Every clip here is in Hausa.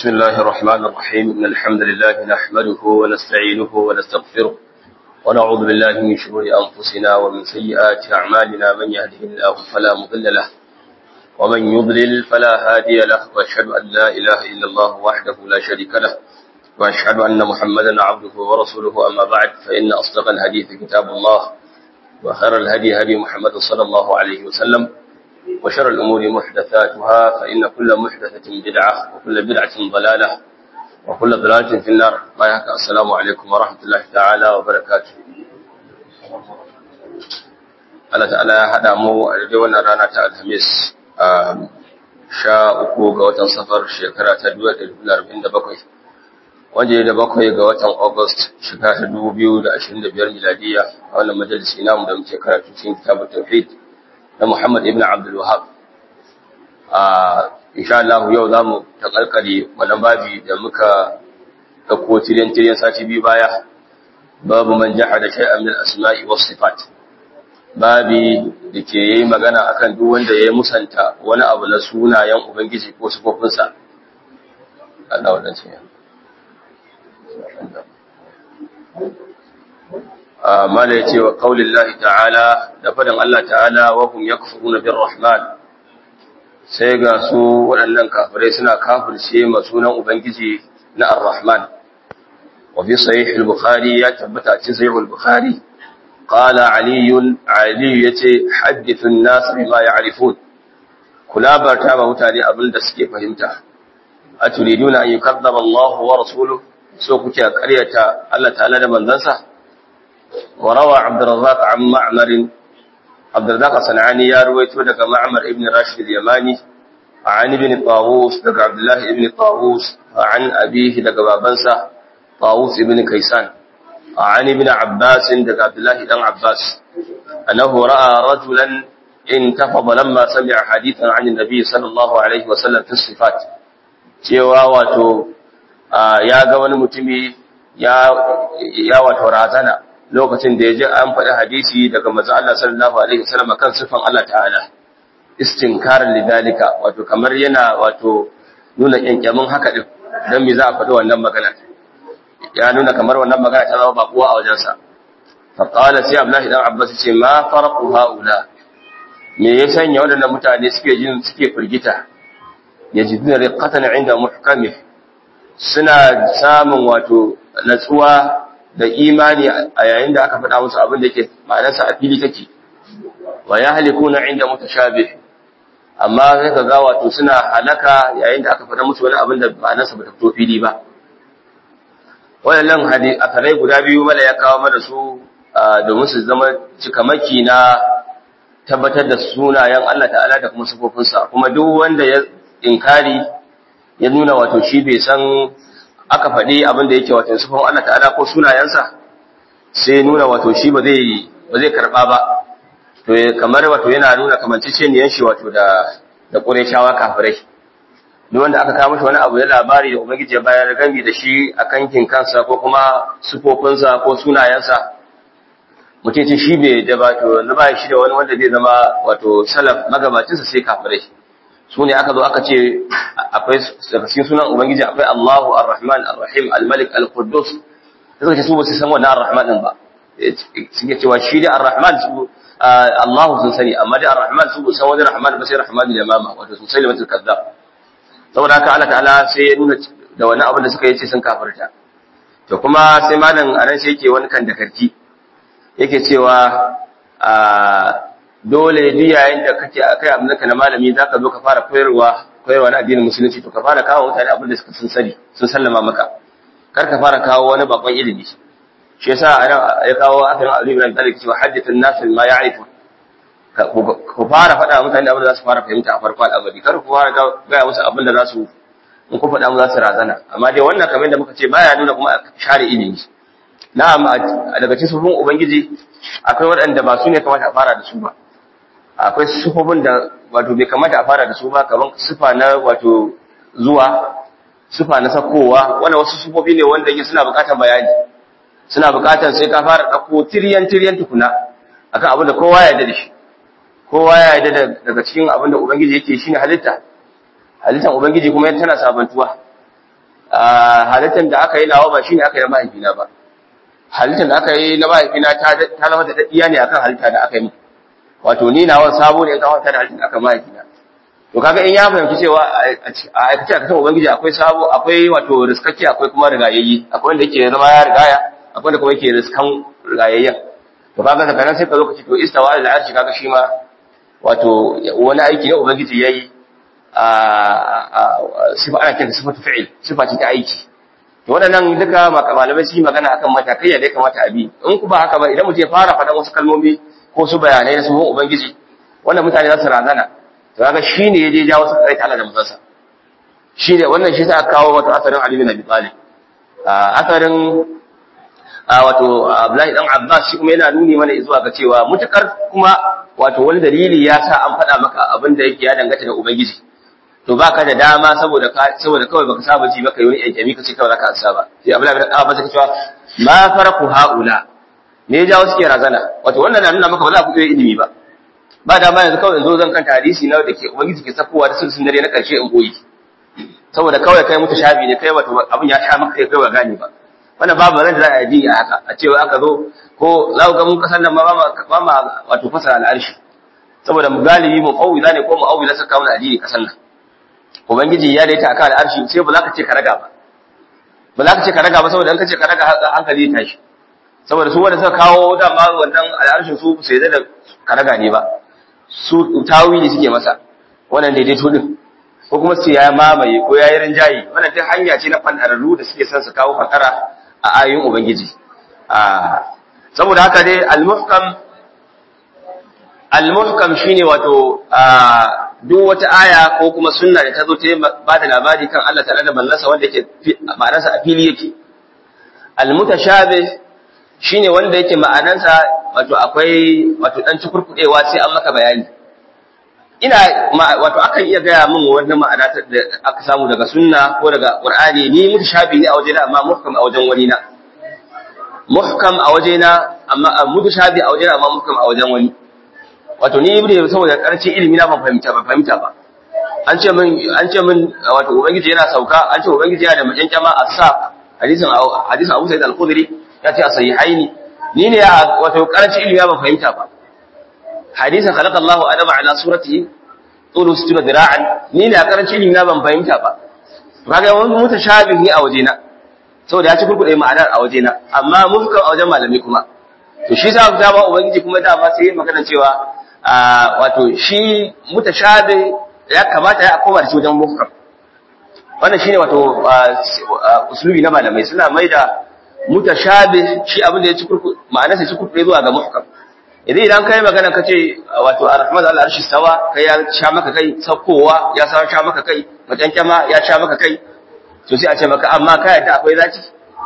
بسم الله الرحمن الرحيم إن الحمد لله نحمده ونستعينه ونستغفره ونعوذ بالله من شرور أنفسنا ومن سيئات أعمالنا من يهده الله فلا مضل له ومن يضلل فلا هادي له وأشهد أن لا إله إلا الله وحده لا شريك له وأشهد أن محمدا عبده ورسوله أما بعد فإن أصدق الحديث كتاب الله وخير الهدي هدي محمد صلى الله عليه وسلم وشر الأمور محدثاتها فإن كل محدثة بدعة وكل بدعة ضلالة وكل ضلالة في النار ما يحكى السلام عليكم ورحمة الله تعالى وبركاته Allah ta'ala ya haɗa mu a daidai wannan rana ta Alhamis a sha uku ga watan safar shekara ta 1947 wanda da bakwai ga watan August shekara ta 2025 miladiya a wannan majalisi namu da muke karatu cikin kitabut tauhid na Muhammad ibn Abdul Wahab. A insha Allah yau za mu takalkare wannan babi da muka ɗauko tiryan-tiryan sati biyu baya, babu man jaha da shay'an min asma'i was sifat. Babi da ke yi magana akan duk wanda ya musanta wani abu na sunayen Ubangiji ko sifofinsa. Allah wadansu ya. mala ya ce wa ƙaunin ta'ala da faɗin Allah ta'ala wa hum yakfuruna bir rahman sai ga su waɗannan kafirai suna kafirce ma sunan ubangiji na ar-rahman wa fi sahih al-bukhari ya tabbata cikin sahih al-bukhari qala ali ali yace hadithu an-nas bima ya'rifun kula barta ba mutane abin da suke fahimta aturiduna an yukazzaba Allah wa rasuluhu so kuke ƙaryata Allah ta'ala da manzansa وروى عبد الرزاق عن معمر عبد الرزاق الصنعاني يروي لك معمر ابن راشد اليماني عن ابن طاووس لك عبد الله ابن طاووس عن أبيه لك بابنسا طاووس ابن كيسان عن ابن عباس لك عبد الله بن عباس أنه رأى رجلا انتفض لما سمع حديثا عن النبي صلى الله عليه وسلم في الصفات cewa wato ya ga wani mutumi ya wato razana lokacin da ya ji an faɗi hadisi daga manzo Allah sallallahu alaihi wasallam kan sifan Allah ta'ala istinkaran lidalika wato kamar yana wato nuna kyankyamin haka din dan me za a faɗi wannan magana ya nuna kamar wannan magana ta zama bakuwa a wajensa fa qala sai Abdullahi dan Abbas ce ma farqu haula me ya sanya waɗannan mutane suke jin suke firgita yajiduna riqatan inda muhkamih suna samun wato natsuwa da imani a yayin da aka faɗa musu abin da yake ma'anarsa a fili take wa ya halikuna inda mutashabih amma sai ka ga wato suna halaka yayin da aka faɗa musu wani abin da ma'anarsa ba ta fito fili ba wannan hadisi akarai guda biyu mala ya kawo mana su domin su zama cikamaki na tabbatar da sunayen Allah ta'ala da kuma sifofinsa kuma duk wanda ya inkari ya nuna wato shi bai san aka faɗi abin da yake wato sufan Allah ta'ala ko sunayensa sai nuna wato shi ba zai ba zai karba ba to kamar wato yana nuna kamanceceniyan shi wato da da Qurayshawa kafirai duk wanda aka kawo mishi wani abu ya labari da ubangiji ya bayar gami da shi a kankin kansa ko kuma sufofinsa ko sunayensa mutum ce shi bai da ba to na ba shi da wani wanda zai zama wato salaf magabacinsa sai kafirai su ne aka zo aka ce akwai daga cikin sunan ubangiji akwai Allahu Ar-Rahman Ar-Rahim Al-Malik Al-Quddus suka ce su ba su san wannan Ar-Rahman din ba suke cewa shi da Ar-Rahman su Allahu sun sani amma da Ar-Rahman su san wani Rahman ba sai Rahman da mama wato sun sani mutul kazzab saboda haka Allah ta'ala sai ya nuna da wani abin da suka yi ce sun kafirta to kuma sai malam anan sai yake wani kan da karki yake cewa dole duk yayin da kake akai abin da na malami zaka zo ka fara koyarwa koyarwa na addinin musulunci to ka fara kawo mutane abin da suka sun sani sun sallama maka kar ka fara kawo wani bakon ilimi shi yasa anan ya kawo akan Ali ibn Talib cewa hadithun nas ma ya'rifu ku fara faɗa mutane abin da za su fara fahimta a farko al'amari kar ku fara ga musu abin da za su in ku faɗa mu za su razana amma dai wannan kamar da muka ce baya nuna kuma a share ilimi na'am daga cikin sufin ubangiji akwai waɗanda ba su ne kamata a fara da su ba akwai sufofin da wato bai kamata a fara da su ba kamar sufa na wato zuwa sufa na sakowa wannan wasu sufofi ne wanda yake suna buƙatar bayani suna buƙatar sai ka fara ɗauko tiryan tiryan tukuna akan abin da kowa ya yarda da shi kowa ya yarda daga cikin abin da ubangiji yake shine halitta halittar ubangiji kuma tana sabantuwa halittar da aka yi nawa ba shine aka yi na mahaifina ba halittar da aka yi na mahaifina ta zama da daddiya ne akan halitta da aka yi wato ni nawa sabo ne kan wata da halittar aka mahaifina to kaga in ya fahimci cewa a aikace a kasan ubangiji akwai sabo akwai wato riskakki akwai kuma rigayayyi akwai wanda yake zama ya rigaya akwai wanda kuma yake riskan rigayayyen to kaga daga nan sai ka zo ka ce to istawa al arshi kaga shi ma wato wani aiki ne ubangiji yayi a sifa ana kiran sifatu fi'il sifa ce ta aiki to waɗannan duka malamai su yi magana akan matakai da ya kamata a bi in ku ba haka ba idan mutum ya fara faɗan wasu kalmomi ko su bayanai na sunan ubangiji wannan mutane za su razana to kaga shine ya je ja wasu kai Allah da musansa shine wannan shi sa aka kawo wato asarin Ali bin Abi Talib asarin wato Abdullahi dan Abbas shi kuma yana nuni mana zuwa ga cewa mutukar kuma wato wani dalili ya sa an faɗa maka abin da yake ya dangata da ubangiji to baka da dama saboda ka saboda kawai baka saba ji baka yi wani yankami kace kawai zaka ansa ba sai Abdullahi bin Abbas yake cewa ma faraku haula me ya jawo suke razana wato wannan na nuna maka ba za ku iya ilimi ba ba dama yanzu kawai zo zan kanta hadisi na da ke ubangiji ke sakowa da sun dare na karshe in goyi saboda kawai kai mutu shabi ne kai wato abin ya sha maka kai kai ba gane ba wannan babu ran da za a yi a haka a cewa aka zo ko za ku ga mun kasan nan ma ba ma wato fasara al'arshi saboda mu galibi mu fawwila ne ko mu awwila saka kawo addini kasan nan ubangiji ya daita akan al'arshi sai ba za ka ce ka raga ba ba za ka ce ka raga ba saboda in ka ce ka raga hankali ya tashi saboda su wanda suka kawo dama wannan al'arshin su sai da ka raga ne ba su tawili suke masa wannan daidaito din ko kuma su ya mamaye ko ya yi rinjayi wannan duk hanya ce na fandararru da suke son su kawo fakara a ayoyin ubangiji saboda haka dai al-muhkam al-muhkam shine wato duk wata aya ko kuma sunna da ta zo ta ba da labari kan Allah ta'ala da ballansa wanda yake ma'anarsa a fili yake al-mutashabih shine wanda yake ma'anarsa wato akwai wato dan cikurkudewa sai an maka bayani ina wato akan iya gaya min wannan ma'ana da aka samu daga sunna ko daga qur'ani ni mutashabi ne a wajena amma muhkam a wajen wani na muhkam a wajena amma mutashabi a wajena amma muhkam a wajen wani wato ni ibnu saboda karshen ilimi na ban fahimta ban fahimta ba an ce min an ce min wato ubangiji yana sauka an ce ubangiji yana da majankama as-saq hadisin hadisin Abu Sa'id al-Khudri ya ce a sahihaini ni ne wato karshen ilimi ban fahimta ba hadisin khalaqa Allahu adama ala suratihi tulu sittina dira'an ni ne a karancin ilimi na ban fahimta ba kaga wani mutashabih ne a wajena saboda ya ci kurkuɗe ma'anar a wajena amma muhkam a wajen malami kuma to shi sa da ba ubangiji kuma da ba sai magana cewa wato shi mutashabih ya kamata ya koma da shi wajen muhkam wannan shine wato usulubi na malamai suna maida mutashabih shi abin da ya ci kurkuɗe ma'anarsa ya ci kurkuɗe zuwa ga muhkam idan idan kai magana kace wato arrahman al arshi stawa kai ya sha maka kai saukowa ya sa sha maka kai matankama ya sha maka kai to sai a ce maka amma kai yadda akwai zaki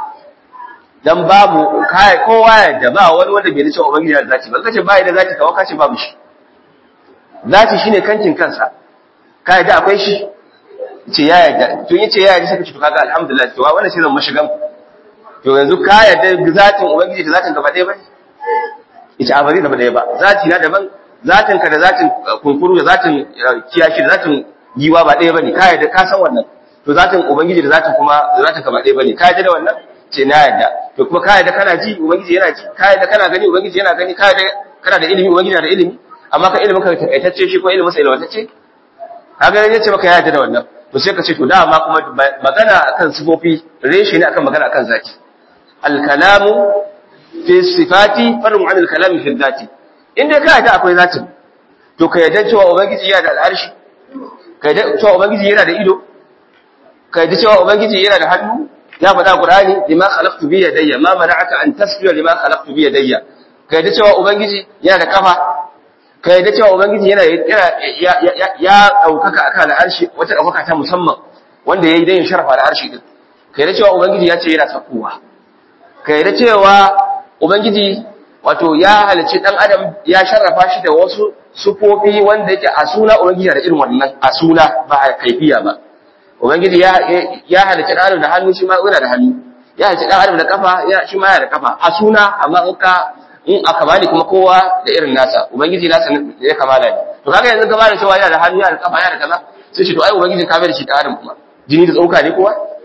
dan babu kai kowa yadda ba wani wanda bai dace ubangiji da zaki ba kace bai da zaki kawai kace babu shi zaki shine kankin kansa kai yadda akwai shi ce ya yadda to yace ya yadda sai kace to kaga alhamdulillah to wannan shi zan mashigan to yanzu ka yadda zatin ubangiji da zatin gaba ɗaya bane ita a bari da ɗaya ba zati na daban zatin ka da zatin kunkuru da zatin kiyashi da zatin giwa ba ɗaya bane ka yadda ka san wannan to zatin ubangiji da zatin kuma da zatin ka ba ɗaya bane ka yadda da wannan ce na yadda to kuma ka yadda kana ji ubangiji yana ji ka yadda kana gani ubangiji yana gani ka yadda kana da ilimi ubangiji yana da ilimi amma ka ilimin ka takaitacce shi ko ilimin sa ilwatacce ka ga yace maka ya yadda da wannan to sai ka ce to dama kuma magana akan sifofi reshe ne akan magana akan zaki al-kalamu fi sifati farun anil kalami fi dhati inda ka yadda akwai zatin to ka yadda cewa ubangiji yana da al'arshi ka yadda cewa ubangiji yana da ido ka yadda cewa ubangiji yana da hannu ya faɗa qur'ani lima khalaqtu bi yadayya ma mana'aka an tasbiya lima khalaqtu bi yadayya ka yadda cewa ubangiji yana da kafa ka yadda cewa ubangiji yana yana ya daukaka akan al'arshi wata daukaka ta musamman wanda yayi dan sharafa al'arshi din ka yadda cewa ubangiji ya ce yana sakuwa ka yadda cewa Ubangiji wato ya halicci ɗan adam ya sharrafa shi da wasu sufofi wanda yake a suna Ubangiji da irin wannan a suna ba a kaifiya ba. Ubangiji ya halicci ɗan adam da hannu shi ma yana da hannu, ya halicci ɗan adam da kafa shi ma yana da kafa a suna amma in ka in a kamali kuma kowa da irin nasa Ubangiji nasa ya kamala ne. To kaga yanzu gaba da cewa yana da hannu yana da kafa yana da kaza sai shi to ai Ubangiji ka bai da shi ɗan adam kuma jini da tsoka ne kowa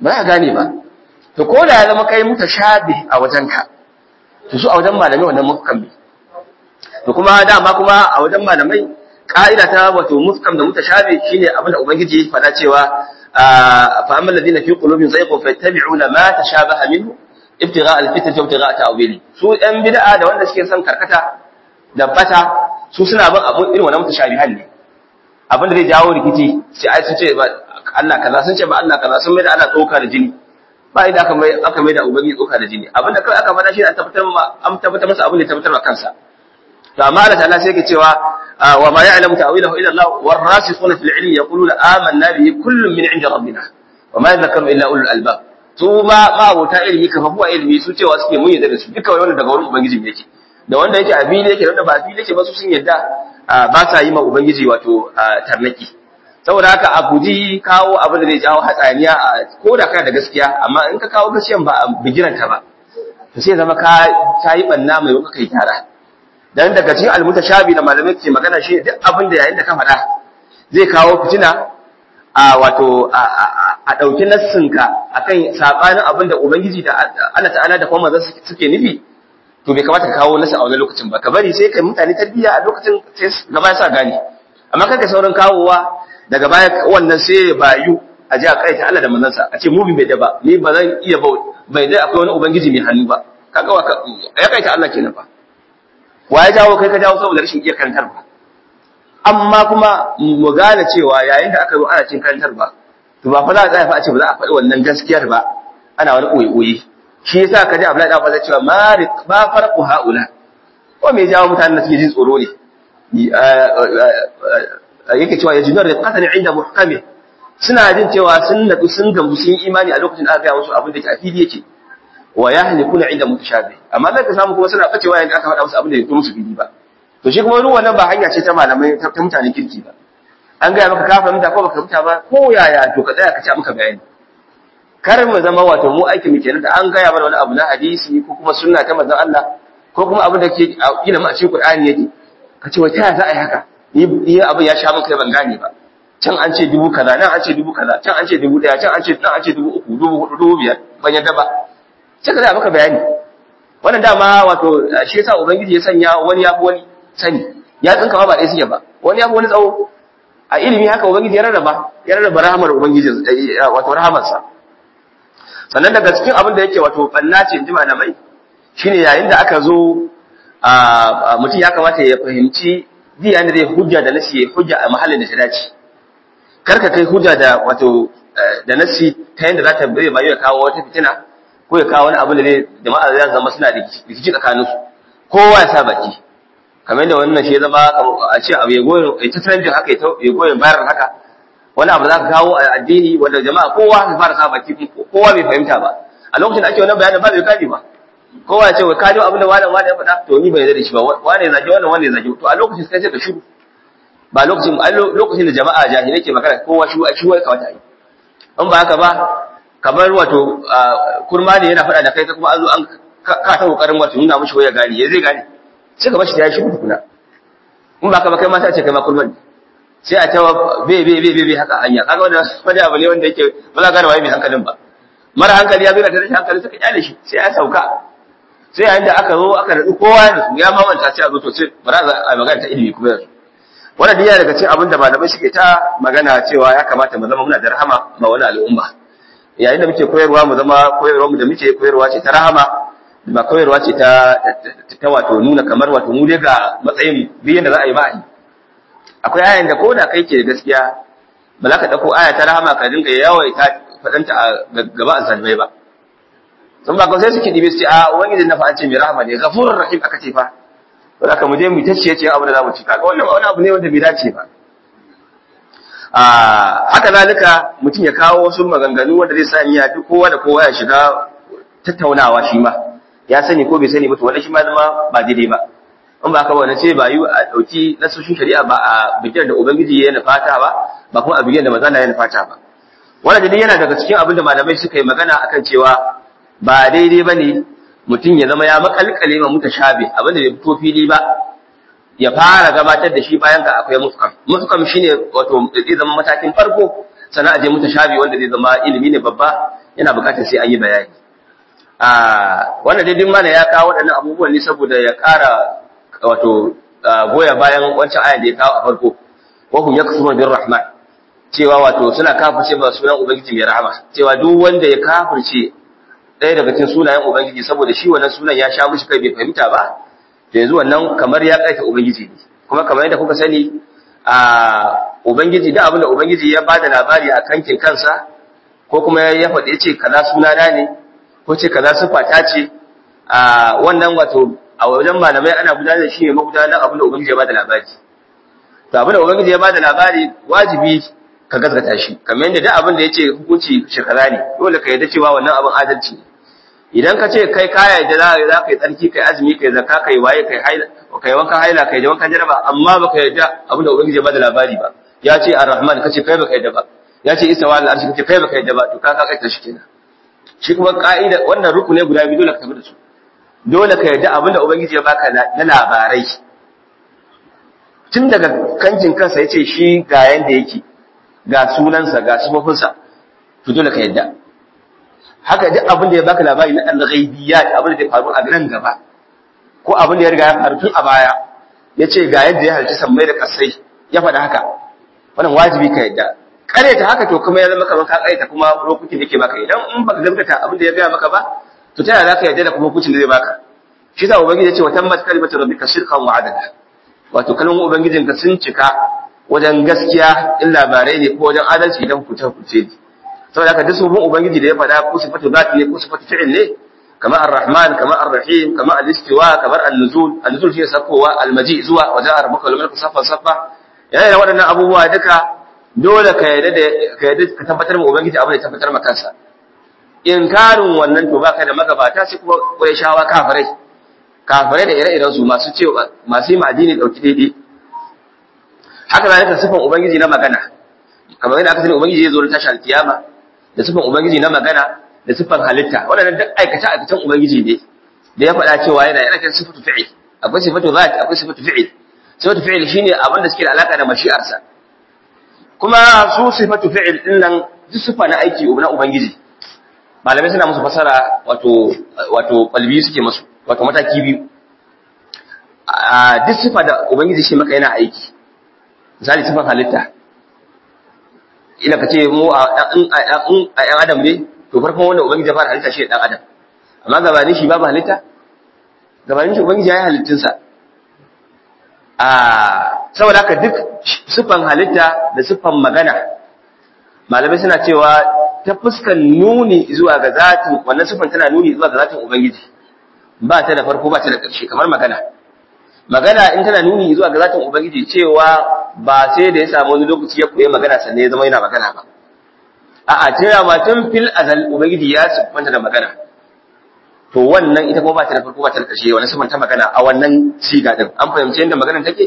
ba za ka gane ba to ko da ya zama kai mutashabi a wajenka to su a wajen malamai wannan muhkam ne to kuma dama kuma a wajen malamai ka'ida ta wato muhkam da mutashabi shine abin da ubangiji ya faɗa cewa fa amma alladhina fi qulubihim zayqun fayattabi'una ma tashabaha minhu ibtigha al-fitnati wa ibtigha ta'wili su ɗan bid'a da wanda suke son karkata da bata su suna bin abun irin wannan mutashabihan ne abin da zai jawo rikici sai ai sun ce ba Allah kaza sun ce ba Allah kaza sun mai da ana tsoka da jini ba inda aka mai aka mai da ubangiji tsoka da jini abinda kai aka faɗa shi an tabbatar ma an tabbatar masa abin da tabbatar ma kansa to amma Allah ta'ala sai yake cewa wa ma ya'lamu ta'wilahu illa Allah warasikhuna fil ilmi yaquluna amanna bihi kullun min 'inda rabbina wa ma yadhakkaru illa ulul albab su ma ma abota ilmi kafafu a ilmi su cewa suke mun yadda da su duka wannan daga wurin ubangiji yake da wanda yake a fili yake da wanda ba a fili yake ba su sun yadda ba sa yi ma ubangiji wato tarnaki saboda haka a guji kawo abin da zai jawo hatsaniya ko da kana da gaskiya amma in ka kawo gaskiyan ba a bigiranta ba to sai zama ka ta yi banna mai wuka kai tara dan daga cikin almutashabi da malamai ke magana shi duk abin da yayin da ka faɗa zai kawo fitina a wato a ɗauki nassinka akan sabanin abin da ubangiji da Allah ta'ala da kuma manzon suke nufi to bai kamata ka kawo nasa a wani lokacin ba ka bari sai kai mutane tarbiyya a lokacin sai gaba ya sa gane amma kanka sauran kawowa daga baya wannan sai ya bayu a ji a kaita Allah da manzansa a ce mu bai da ba ni ba zan iya ba bai dai akwai wani ubangiji mai hannu ba kaga wa ya kaita Allah kenan ba wa ya jawo kai ka jawo saboda rashin iya karantar ba amma kuma mu gane cewa yayin da aka zo ana cin karantar ba to ba fa za a tsaya fa a ce ba za a faɗi wannan gaskiyar ba ana wani koyi-koyi shi yasa ka ji Abdullahi da fa cewa mari ba farqu haula ko me jawo mutanen da suke jin tsoro ne yake cewa yajidur riqatan inda muhkami suna jin cewa sun nadu sun gamsu sun imani a lokacin da aka gaya musu abin da ke a fili yake wa yahlikuna inda mutashabi amma zaka samu kuma suna bacewa yayin da aka faɗa musu abin da ya musu fili ba to shi kuma ruwan nan ba hanya ce ta malamai ta mutane kirki ba an gaya maka ka fahimta ko baka fahimta ba ko yaya to ka tsaya ka ci maka bayani kar mu zama wato mu aiki mu kenan da an gaya mana wani abu na hadisi ko kuma sunna ta manzon Allah ko kuma abin da ke ilimin a cikin Qur'ani yake ka ce wai ta za a yi haka ni abin ya sha min kai ban gane ba can an ce dubu kaza nan an ce dubu kaza can an ce dubu daya can an ce nan an ce dubu uku dubu hudu dubu biyar ban yadda ba sai ka za maka bayani wannan dama wato shi yasa ubangiji ya sanya wani ya fi wani sani ya tsinka ma ba ɗaya suke ba wani ya fi wani tsawo a ilimi haka ubangiji ya rarraba ya rarraba rahamar ubangiji wato rahamarsa sannan daga cikin abin da yake wato banna ce in ji malamai shine yayin da aka zo mutum ya kamata ya fahimci ji yayin da zai hujja da nasi ya hujja a mahallin da ta dace kar ka kai hujja da wato da nasi ta yadda za ta bai bayu ya kawo wata fitina ko ya kawo wani abin da zai jama'a za zama suna rikici tsakanin su kowa ya sa baki kamar yadda wannan shi ya zama a ce abu ya goyon ya ta trending haka ya goyon bayar haka wani abu za ka kawo a addini wanda jama'a kowa ya fara sa baki kowa bai fahimta ba a lokacin da ake wannan bayanin ba bai kaji ba kowa ya ce wai kaji abin da wani wani ya faɗa to ni bai yarda da shi ba wani ya zage wannan wani ya zage to a lokacin sai ka shiru ba lokacin lokacin da jama'a jahilai ke magana kowa shi shi wai kawata yi in ba haka ba kamar wato kurma ne yana faɗa da kai kuma an zo an ka ta kokarin wato nuna mishi waya gani ya zai gane sai ka bashi da ya shi kuna in ba haka ba kai ma sai ce kai ma kurman sai a tawa be be be be haka hanya kaga wannan wani abu ne wanda yake ba za ka gane waye mai hankalin ba mara hankali ya zo da rashin hankali suka kyale shi sai ya sauka sai yayin da aka zo aka nadu kowa da su ya mamanta sai a zo to sai bara a magana ta ilimi kuma yanzu wannan diya daga cikin abin da malamai suke ta magana cewa ya kamata mu zama muna da rahama ma wani al'umma yayin da muke koyarwa mu zama koyarwa mu da muke koyarwa ce ta rahama ba koyarwa ce ta ta wato nuna kamar wato mu dai ga matsayin biyan da za a yi ba a yi akwai ayan da ko da kai ke gaskiya ba za ka ɗauko aya ta rahama ka dinga yawaita faɗanta a gaba a zalmai ba sun ba sai suke ɗibe su ce a ubangiji na fa an ce mai rahama ne gafurur rahim aka ce fa to da mu je mu ta ciye ciye abu da za mu ci kaga wannan wani abu ne wanda bai dace ba a haka zalika mutum ya kawo wasu maganganu wanda zai sa niyya duk kowa da kowa ya shiga tattaunawa shi ma ya sani ko bai sani ba to wannan shi ma zama ba daidai ba in ba ka wani ce ba yi a ɗauki nasoshin shari'a ba a bikin da ubangiji ya nufata ba ba kuma a bikin da mazana ya nufata ba wannan dai yana daga cikin abin da malamai suka yi magana akan cewa ba daidai ba ne mutum ya zama ya makalkale ma mutashabi abin da bai fito fili ba ya fara gabatar da shi bayan ga akwai mufkam mufkam shine wato zai zama matakin farko sannan a je mutashabi wanda zai zama ilimi ne babba yana buƙatar sai an yi bayani a wannan dai mana ya kawo waɗannan abubuwan ne saboda ya ƙara wato goya bayan wancan ayan da ya kawo a farko wa hum yakfuruna bir rahman cewa wato suna kafirce ba sunan ubangiji mai rahama cewa duk wanda ya kafirce ɗaya daga cikin sunayen ubangiji saboda shi wannan sunan ya sha mushi kai bai fahimta ba to yanzu wannan kamar ya kaita ubangiji ne kuma kamar yadda kuka sani a ubangiji da abin da ubangiji ya bada labari a kankin kansa ko kuma ya faɗi ya ce kaza sunana ne ko ce kaza sifata ce a wannan wato a wajen malamai ana gudanar da shi ne magudanar abin da ubangiji ya bada labari to abin da ubangiji ya bada labari wajibi ka gaskata shi kamar yadda duk abin da yace hukunci shekara ne dole ka yarda cewa wannan abin adalci ne idan ka ce kai kaya da za za kai tsarki kai azumi kai zakka kai waye kai haila kai wankan haila kai wankan jaraba amma baka yarda abin da ubangiji ya bada labari ba ya ce ar-rahman kace kai baka yarda ba ya ce isa wal arshi kace kai baka yarda ba to ka ka kai shi kenan shi kuma ka'ida wannan rukune guda biyu dole ka tafi da su dole ka yarda abin da ubangiji ya baka na labarai tun daga kankin kansa ya ce shi ga yanda yake ga sunansa ga sufofinsa to dole ka yadda haka duk abin da ya baka labari na al-ghaibiyat abin da ya faru a nan gaba ko abin da ya riga ya faru tun a baya ya ce ga yadda ya halci sammai da kasai ya faɗa haka wannan wajibi ka yadda ta haka to kuma ya zama kamar ka kaita kuma lokutin da ke baka idan in baka gaskata abin da ya gaya maka ba to ta yaya za ka yadda da kuma hukuncin da zai baka shi sa ubangiji ya ce wa tammat kalimatu rabbika shirkan wa adala wato kalmomin ubangijinka sun cika wajen gaskiya in labarai ne ko wajen adalci idan kuce kuce ne saboda haka duk sunan ubangiji da ya faɗa ko sifatu zati ne ko sifatu fi'il ne kamar ar-rahman kamar ar-rahim kamar al-istiwa kamar an-nuzul an-nuzul shi sakowa al-maji zuwa wajen rabbuka wal malaku safa safa yana da waɗannan abubuwa duka dole ka yarda da ka yarda ka tabbatar ma ubangiji abin da ya tabbatar ma kansa inkarin wannan to baka da magabata sai kuma shawa kafirai kafirai da ire-iren su masu cewa masu yi ma'adini dauki daidai haka zalika sifan ubangiji na magana kamar yadda aka sani ubangiji zai zo da tashi alkiyama da sifan ubangiji na magana da sifan halitta waɗannan duk aikace aikacen ubangiji ne da ya faɗa cewa yana yana kan sifatu fi'il akwai sifatu zat akwai sifatu fi'il sifatu fi'il shine abin da suke da alaka da mashi'arsa kuma su sifatu fi'il din nan duk sifa na aiki na ubangiji malamai suna musu fasara wato wato qalbi suke musu wato mataki biyu a duk sifa da ubangiji shi maka yana aiki misali sifan halitta ina ka ce mu a ‘yan adam ne to farkon wanda ubangiji ya fara halitta shi ɗan adam amma gabanin shi babu halitta gabanin shi ubangiji ya yi halittunsa a saboda haka duk siffan halitta da siffan magana malamai suna cewa ta fuskan nuni zuwa ga zatin wannan siffan tana nuni zuwa ga zatin ubangiji ba ta da farko ba ta da ƙarshe kamar magana magana in tana nuni zuwa ga zatin ubangiji cewa ba sai da ya samu wani lokaci ya koyi magana sannan ya zama yana magana ba a'a tana ma tun fil azal ubangiji ya siffanta da magana to wannan ita kuma ba ta da farko ba ta da ƙarshe wannan siffanta magana a wannan siga din an fahimci yadda maganar take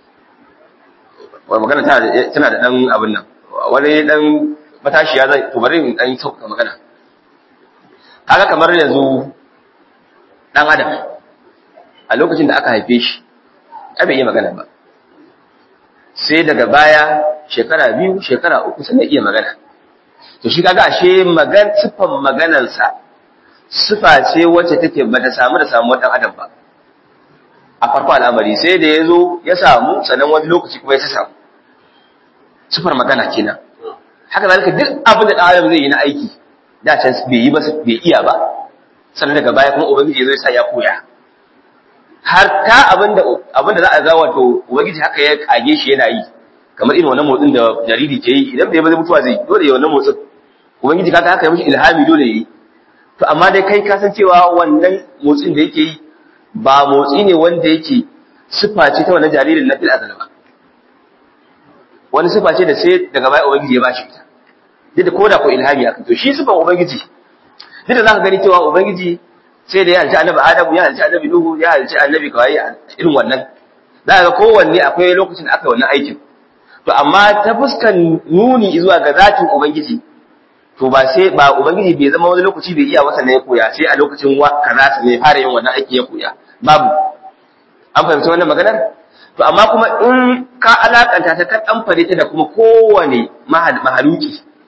wa magana tana tana da dan abin nan wani dan matashiya zai to bari in dan sauka magana kaga kamar yanzu dan adam a lokacin da aka haife shi ai bai yi magana ba sai daga baya shekara biyu shekara uku sannan iya magana to shi kaga ashe magan sifan maganarsa sifa ce wacce take bata samu da samu dan adam ba a farko al'amari sai da ya zo ya samu sannan wani lokaci kuma ya samu sifar magana kenan haka zalika duk abin da dan adam zai yi na aiki da can bai yi ba bai iya ba sannan daga baya kuma ubangiji zai sa ya koya har ta abinda abinda za a ga wato ubangiji haka ya kage shi yana yi kamar irin wannan motsin da jariri ke yi idan bai ba zai mutuwa zai dole ya wannan motsin ubangiji kaga haka ya mishi ilhami dole yi to amma dai kai ka san cewa wannan motsin da yake yi ba motsi ne wanda yake sifa ce ta wannan jaririn na fil azal ba wani sifa ce da sai daga baya ubangiji ya bashi ita duk da koda ko ilhami aka to shi sifan ubangiji duk da zaka gani cewa ubangiji sai da ya halci annabi adamu ya halci annabi nuhu ya halci annabi kawai irin wannan za ga kowanne akwai lokacin da aka yi wannan aikin to amma ta fuskan nuni zuwa ga zatin ubangiji to ba sai ba ubangiji bai zama wani lokaci bai iya wasa ne ya koya sai a lokacin wa kaza sa ne fara yin wannan aiki ya koya babu an fahimci wannan maganar to amma kuma in ka alakanta ta kan fare ta da kuma kowane mahaluki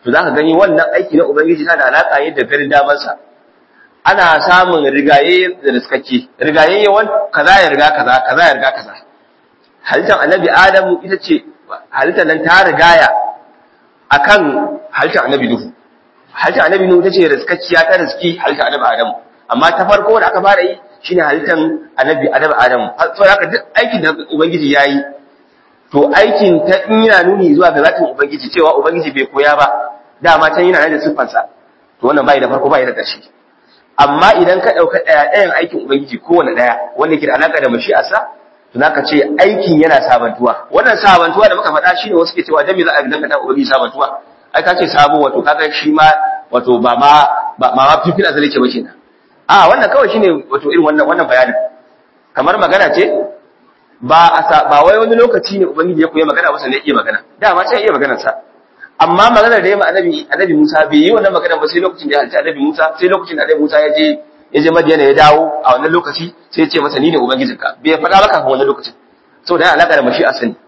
to zaka gani wannan aiki na ubangiji tana da alaka ne da garin damansa ana samun rigaye da riskake rigaye yawan kaza ya riga kaza kaza ya riga kaza halittar annabi adamu ita ce halittar nan ta rigaya akan halittar annabi nuhu halittar annabi nuhu ita ce riskakkiya ta riski halittar annabi adamu amma ta farko da aka fara yi shine halittar annabi annabi adamu saboda haka duk aikin da ubangiji yayi to aikin ta in yana nuni zuwa ga zatin ubangiji cewa ubangiji bai koya ba dama can yana da siffarsa to wannan bai da farko bai da ƙarshe amma idan ka ɗauka ɗaya ɗayan aikin ubangiji kowane ɗaya wanda ke da alaƙa da mashi'arsa to zaka ce aikin yana sabantuwa wannan sabantuwa da muka faɗa shine wasu ke cewa dan me za a danganta ubangiji sabantuwa ai ka ce sabo wato kaga shi ma wato ba ma ba ma fifila zai ce ba kenan a wannan kawai shine wato irin wannan wannan bayanin kamar magana ce ba a ba wai wani lokaci ne ubangiji ya koyi magana ba sai iya magana dama sai iya maganar sa amma maganar da ya ma annabi annabi Musa bai yi wannan magana ba sai lokacin da ya halci annabi Musa sai lokacin da annabi Musa ya je ya je Madiyana ya dawo a wannan lokaci sai ya ce masa ni ne ubangijinka bai faɗa maka kafin wannan lokacin saboda yana alaka da mashi a sani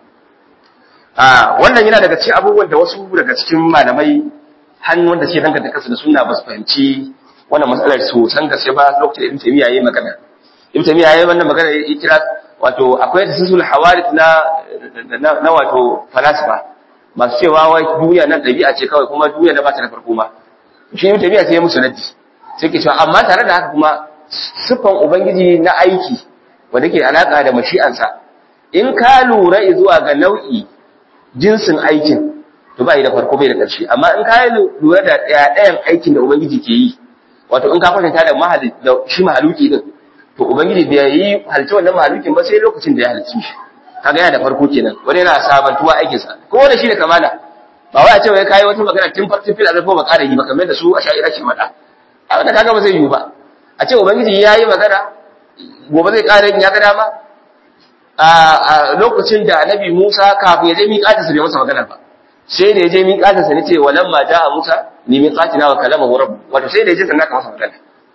a wannan yana daga cikin abubuwan da wasu daga cikin malamai hannu wanda suke danganta kansu da sunna ba su fahimci wannan matsalar su san gaske ba lokacin da Ibn Taymiyyah yayi magana Ibn Taymiyyah yayi wannan magana ya kira wato akwai tasisul hawadith na na wato falasifa masu cewa wai duniya nan ɗabi'a ce kawai kuma duniya na ba ta da farko ma shi ne tafiya sai ya musu raddi sai ke cewa amma tare da haka kuma siffan ubangiji na aiki wanda ke alaka da mashi'ansa in ka lura zuwa ga nau'i jinsin aikin to ba yi da farko bai da ƙarshe amma in ka lura da ɗayan aikin da ubangiji ke yi wato in ka kwatanta da mahali da shi mahaluki din to ubangiji bai yi halitta wannan mahalukin ba sai lokacin da ya halicci shi kaga yana da farko kenan wani yana sabantuwa aikin sa ko wanda shine kamala ba wai a ce wai kai wata magana tun farkon fil azal ko ba ƙara yi ba kamar da su a sha'ira ke faɗa a wannan kaga ba zai yi ba a ce ubangiji ya yi magana gobe zai ƙara yin ya ga dama a lokacin da annabi Musa kafin ya je miƙata sa bai masa magana ba sai da ya je miƙata sa ne ce walamma ja'a Musa ni miƙatina wa kalamahu rabb wato sai da ya je sannan ka masa magana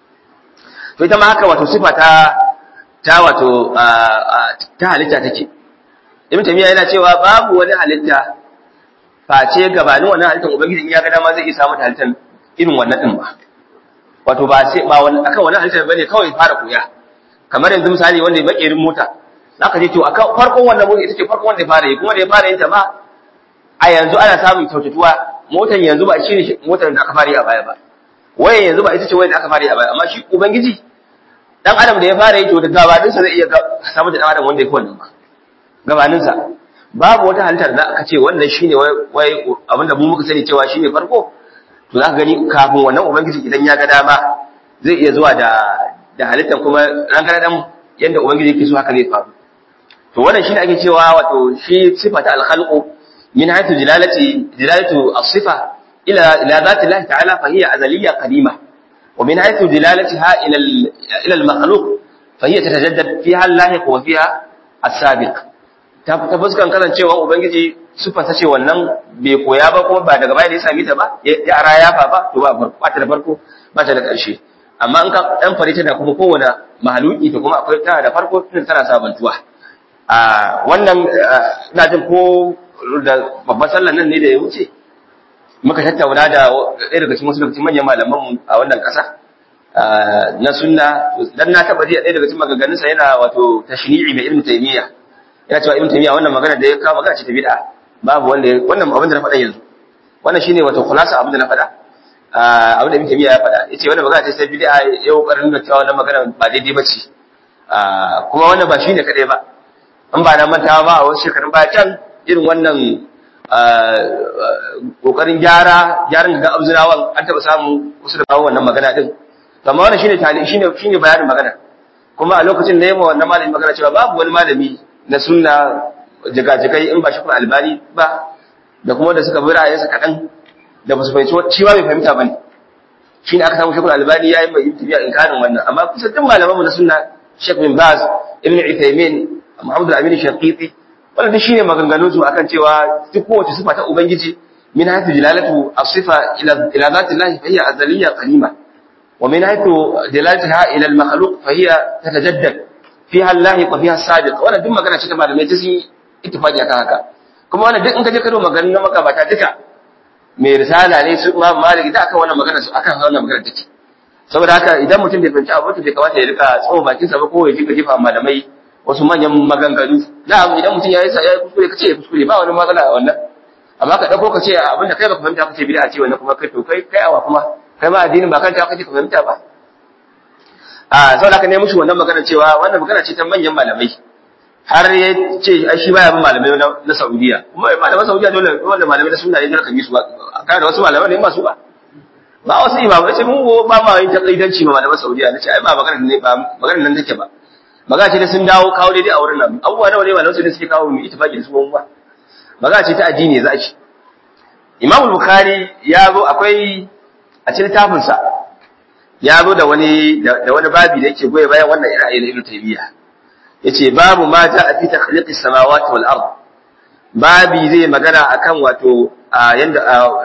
to ita ma haka wato sifa ta ta wato ta halitta take ibn tamiya yana cewa babu wani halitta face gabanin wannan halittar ubangiji in ya ga dama zai iya samu halittar irin wannan din ba wato ba sai ba wani akan wannan halittar bane kawai fara koya kamar yanzu misali wanda ya bakerin mota zaka je to akan farkon wannan mota ita ce farkon wanda ya fara yi kuma da ya fara yin ta ma a yanzu ana samun kyautatuwa motar yanzu ba shi ne motar da aka fara yi a baya ba waye yanzu ba ita ce waye da aka fara yi a baya amma shi ubangiji dan adam da ya fara yi to da gabaninsa zai iya samu da dan adam wanda ya fi wannan ba gabaninsa babu wata halittar da aka ce wannan shine wai abinda mu muka sani cewa shine farko to za ka gani kafin wannan ubangiji idan ya ga dama zai iya zuwa da da halittar kuma ran kana dan yanda ubangiji yake so haka zai faru to wannan shine ake cewa wato shi sifata al-khalqu min haythu dilalati dilalatu as-sifa ila ila zati Allah ta'ala fa hiya azaliyya qadima wa min haythu dilalatiha ila ila al-makhluq fa hiya tatajaddad fiha al-lahiq wa fiha as-sabiq ta fuskan kasancewa ubangiji sufansa ce wannan bai koya ba kuma ba daga baya da ya sami ta ba ya ara ya fa ba to ba ba ta da farko ba ta da ƙarshe amma in ka dan fare ta da kuma kowane mahaluki to kuma akwai tana da farko tun tana sabantuwa a wannan ina jin ko da babban sallan nan ne da ya wuce muka tattauna da ɗaya daga cikin wasu daga cikin manyan malaman a wannan ƙasa na sunna dan na taba ji ɗaya daga cikin maganganunsa yana wato tashni'i mai ibnu taymiyyah yana cewa ibn taymiya wannan magana da ya kawo magana ce ta bid'a babu wanda wannan abin da na faɗa yanzu wannan shine wato khulasa abin da na faɗa abin da ibn taymiya ya faɗa yace wannan magana ce ta bid'a ya kokarin da cewa wannan magana ba daidai bace kuma wannan ba shine kadai ba in ba na mantawa ba a wasu shekarun baya can irin wannan kokarin gyara gyaran ga abzurawan an taɓa samu wasu da kawo wannan magana din amma wannan shine shine shine bayanin magana kuma a lokacin da yamma wannan malami magana cewa babu wani malami na sunna jigajigai in ba shi kuma albani ba da kuma da suka bi ra'ayinsa kaɗan da ba su fahimci shi ba bai fahimta ba ne shi ne aka samu shekul albani ya yi mai tafiya inkarin wannan amma kusa duk malamanmu na sunna shek bin baz ibn uthaymin muhammad al-amin shaqiqi wannan duk shine maganganun su akan cewa duk kowace sifa ta ubangiji min haythu dilalatu as-sifa ila ila zati llahi fa hiya azaliyya qalima wa min haythu dilalataha ila al-makhluq fa hiya tatajaddad fiha Allah wa fiha sabiq wannan duk magana ce ta malamai ta sun ittifaqi akan haka kuma wannan duk in ka je ka do maganar na magabata duka mai risala ne su imam malik da akan wannan magana su akan wannan magana take saboda haka idan mutum bai fahimci abu bai kamata ya rika tsawo bakin sa ba ko ya jika jefa malamai wasu manyan maganganu na'am idan mutum ya yi ya kuskure kace ya kuskure ba wani matsala a wannan amma ka dauko ka ce abin da kai baka fahimta kace bid'a ce wannan kuma kai to kai kai awa kuma kai ma addinin ba kanta kace ka fahimta ba a saboda haka ne mushi wannan magana cewa wannan magana ce ta manyan malamai har ya ce ai shi baya bin malamai na Saudiya kuma malaman Saudiya dole wanda malamai na sunna ne dole kan yi su ba kai da wasu malamai ne masu ba ba wasu imamai sai mun ba ma yin takaidanci ma malaman Saudiya nace ai ba magana ne ba magana nan take ba magana ce da sun dawo kawo daidai a wurin nan abubuwa nawa ne malaman Saudiya suke kawo mu ittifaqi da su ba magana ce ta addini za a ci Imam Bukhari ya zo akwai a cikin littafinsa ya zo da wani da wani babi da yake goye bayan wannan ra'ayi na Ibn Taymiyyah yace babu ma a fi takhliqis samawati wal ard babi zai magana akan wato yanda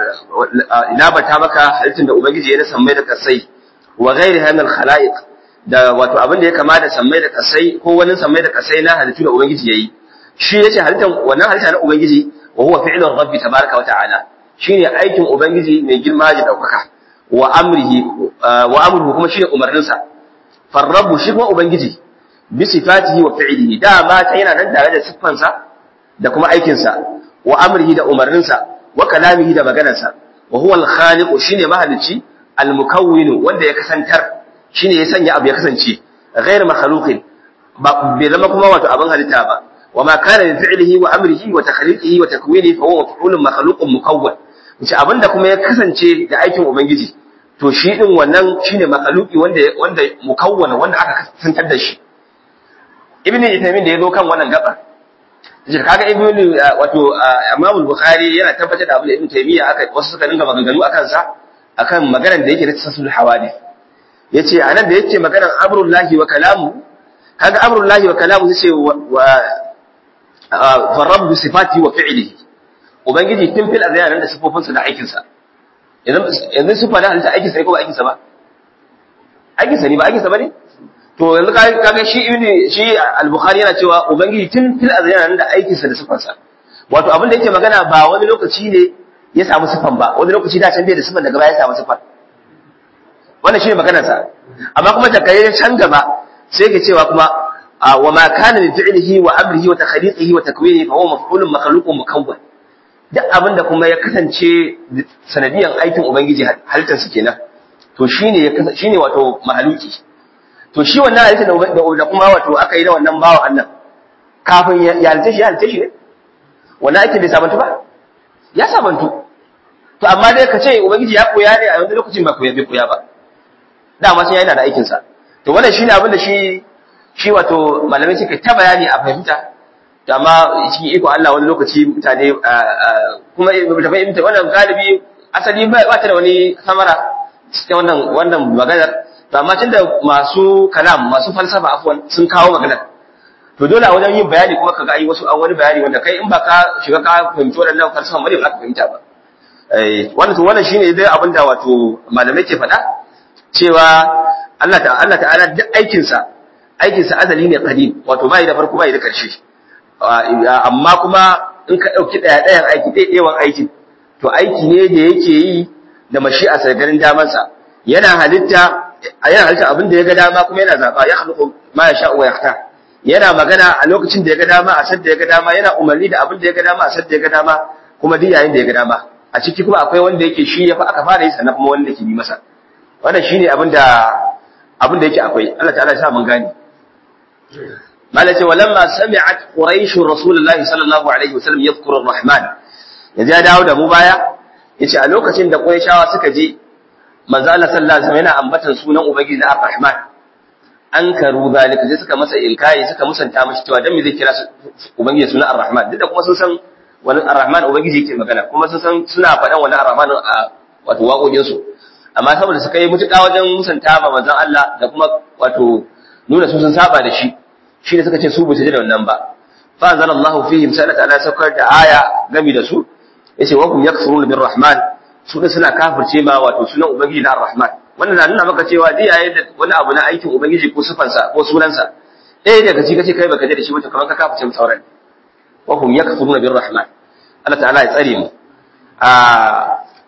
ina bata maka halittun da ubangiji ya na sammai da kasai wa ghairi hanal khalaiq da wato abin da ya kama da sammai da kasai ko wani sammai da kasai na halittu da ubangiji yayi shi yace halittan wannan halitta na ubangiji wa huwa fi'lur rabbi tabaraka wa ta'ala shine aikin ubangiji mai girma da daukaka wa amrihi wa amruhu kuma shine umarninsa farrabu shi kuma ubangiji bi sifatihi wa fi'lihi dama ta yana nan tare da siffansa da kuma aikinsa wa amrihi da umarninsa wa kalamihi da maganarsa wa huwa al-khaliqu shine mahalicci al-mukawwin wanda ya kasantar shine ya sanya abu ya kasance ghayr makhluqin ba bai zama kuma wato abin halitta ba wa ma kana bi fi'lihi wa amrihi wa takhliqihi wa takwinihi fa huwa maf'ulun makhluqun mukawwan wace abinda kuma ya kasance da aikin ubangiji to shi din wannan shine makhluqi wanda wanda mukawwana wanda aka kasantar da shi ibn Uthaymeen da yazo kan wannan gaba yace kaga ibn wato Imam Bukhari yana tabbatar da abin da Ibn Taymiyyah aka wasu suka dinga maganganu akan sa akan maganar da yake na tasasul hawadith yace anan da yake maganar amrullahi wa kalamu kaga amrullahi wa kalamu yace wa fa rabbu sifati wa fi'lihi ubangiji tun fil azyan nan da sifofinsa da aikin sa yanzu yanzu sifa da halitta aikin sa ko ba aikin sa ba aikin sa ne ba aikin sa bane to yanzu kaga shi ibni shi al-bukhari yana cewa ubangiji tun fil azyan da aikin sa da sifan sa wato abin da yake magana ba wani lokaci ne ya samu sifan ba wani lokaci da can bai da sifan daga baya ya samu sifan wannan shine maganar sa amma kuma da kai can gaba sai ke cewa kuma wa ma kana min fi'lihi wa amrihi wa takhliqihi wa takwinihi fa huwa maf'ulun makhluqun mukawwan duk abin da kuma ya kasance sanadiyan aikin ubangiji halittar su kenan to shine ya shine wato mahaluki to shi wannan halitta da kuma wato aka yi da wannan bawa Allah kafin ya halitta shi ya halitta shi ne wannan ake bai sabantu ba ya sabantu to amma dai ka ce ubangiji ya koya ne a wani lokacin ba koya bai koya ba dama sai yana da aikin sa to wannan shine abin da shi shi wato malamai suka ta bayani a fahimta to amma cikin iko Allah wani lokaci mutane kuma da fahimta wannan galibi asali ba ta da wani samara cikin wannan wannan maganar to amma tunda masu kalam masu falsafa afwan sun kawo magana to dole a wajen yin bayani kuma kaga ai wasu an wani bayani wanda kai in ba ka shiga ka fahimci waɗannan falsafa ba ne ba ka fahimta ba eh wannan to wannan shine dai abin da wato malamai ke faɗa cewa Allah ta'ala Allah ta'ala duk aikin sa aikin sa azali ne qadim wato bai da farko bai da karshe amma kuma in ka dauki daya dayan aiki dai dayan aikin to aiki ne da yake yi da mashi'a sargarin damansa yana halitta yana halitta abin da ya ga dama kuma yana zaba ya khluqu ma yasha wa yakhtar yana magana a lokacin da ya ga dama a sadda ya ga dama yana umarni da abin da ya ga dama a sadda ya ga dama kuma duk yayin da ya ga dama a ciki kuma akwai wanda yake shi ya fa aka fara yi sannan kuma wanda yake bi masa wannan shine abin da abin da yake akwai Allah ta'ala ya sa mun gane malaka walamma sami'at quraish rasulullahi sallallahu alaihi wasallam yadhkuru ar-rahman yaji ya dawo da mu baya yace a lokacin da qurayshawa suka je manzo Allah sallallahu alaihi wasallam yana ambatan sunan ubangiji na Ar-Rahman an karu zalika sai suka masa ilkai suka musanta mashi cewa dan me zai kira ubangiji sunan Ar-Rahman duk da kuma sun san wani Ar-Rahman ubangiji yake magana kuma sun san suna faɗan wani Ar-Rahman a wato waƙoƙin su amma saboda suka yi mutuƙa wajen musanta ma manzon Allah da kuma wato nuna su sun saba da shi shi ne suka ce su basu ji da wannan ba fa anzalallahu fihim sai Allah saukar da aya gami da su yace wa kum yakfuruna bir-rahman su da suna kafirce ma wato sunan ubangiji na ar-rahman wannan na nuna maka cewa dai yayin da wani abu na aikin ubangiji ko sifansa ko sunansa ɗaya daga ci kace kai baka ji da shi ba kamar ka kafirce mu sauran wa hum yakfuruna bir rahman Allah ta'ala ya tsare mu a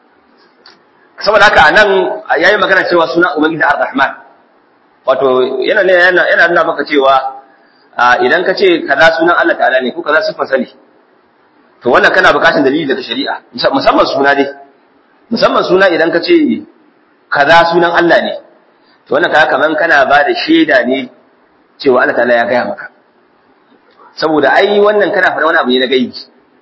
saboda haka anan yayi magana cewa suna ubangiji ar-rahman wato yana ne yana yana nuna maka cewa idan ka ce kaza sunan Allah ta'ala ne ko kaza sifar sani to wannan kana bukatar dalili daga shari'a musamman suna dai musamman suna idan ka ce kaza sunan Allah ne to wannan kaga kaman kana ba da shaida ne cewa Allah ta'ala ya gaya maka saboda ai wannan kana faɗa wani abu ne na gaibi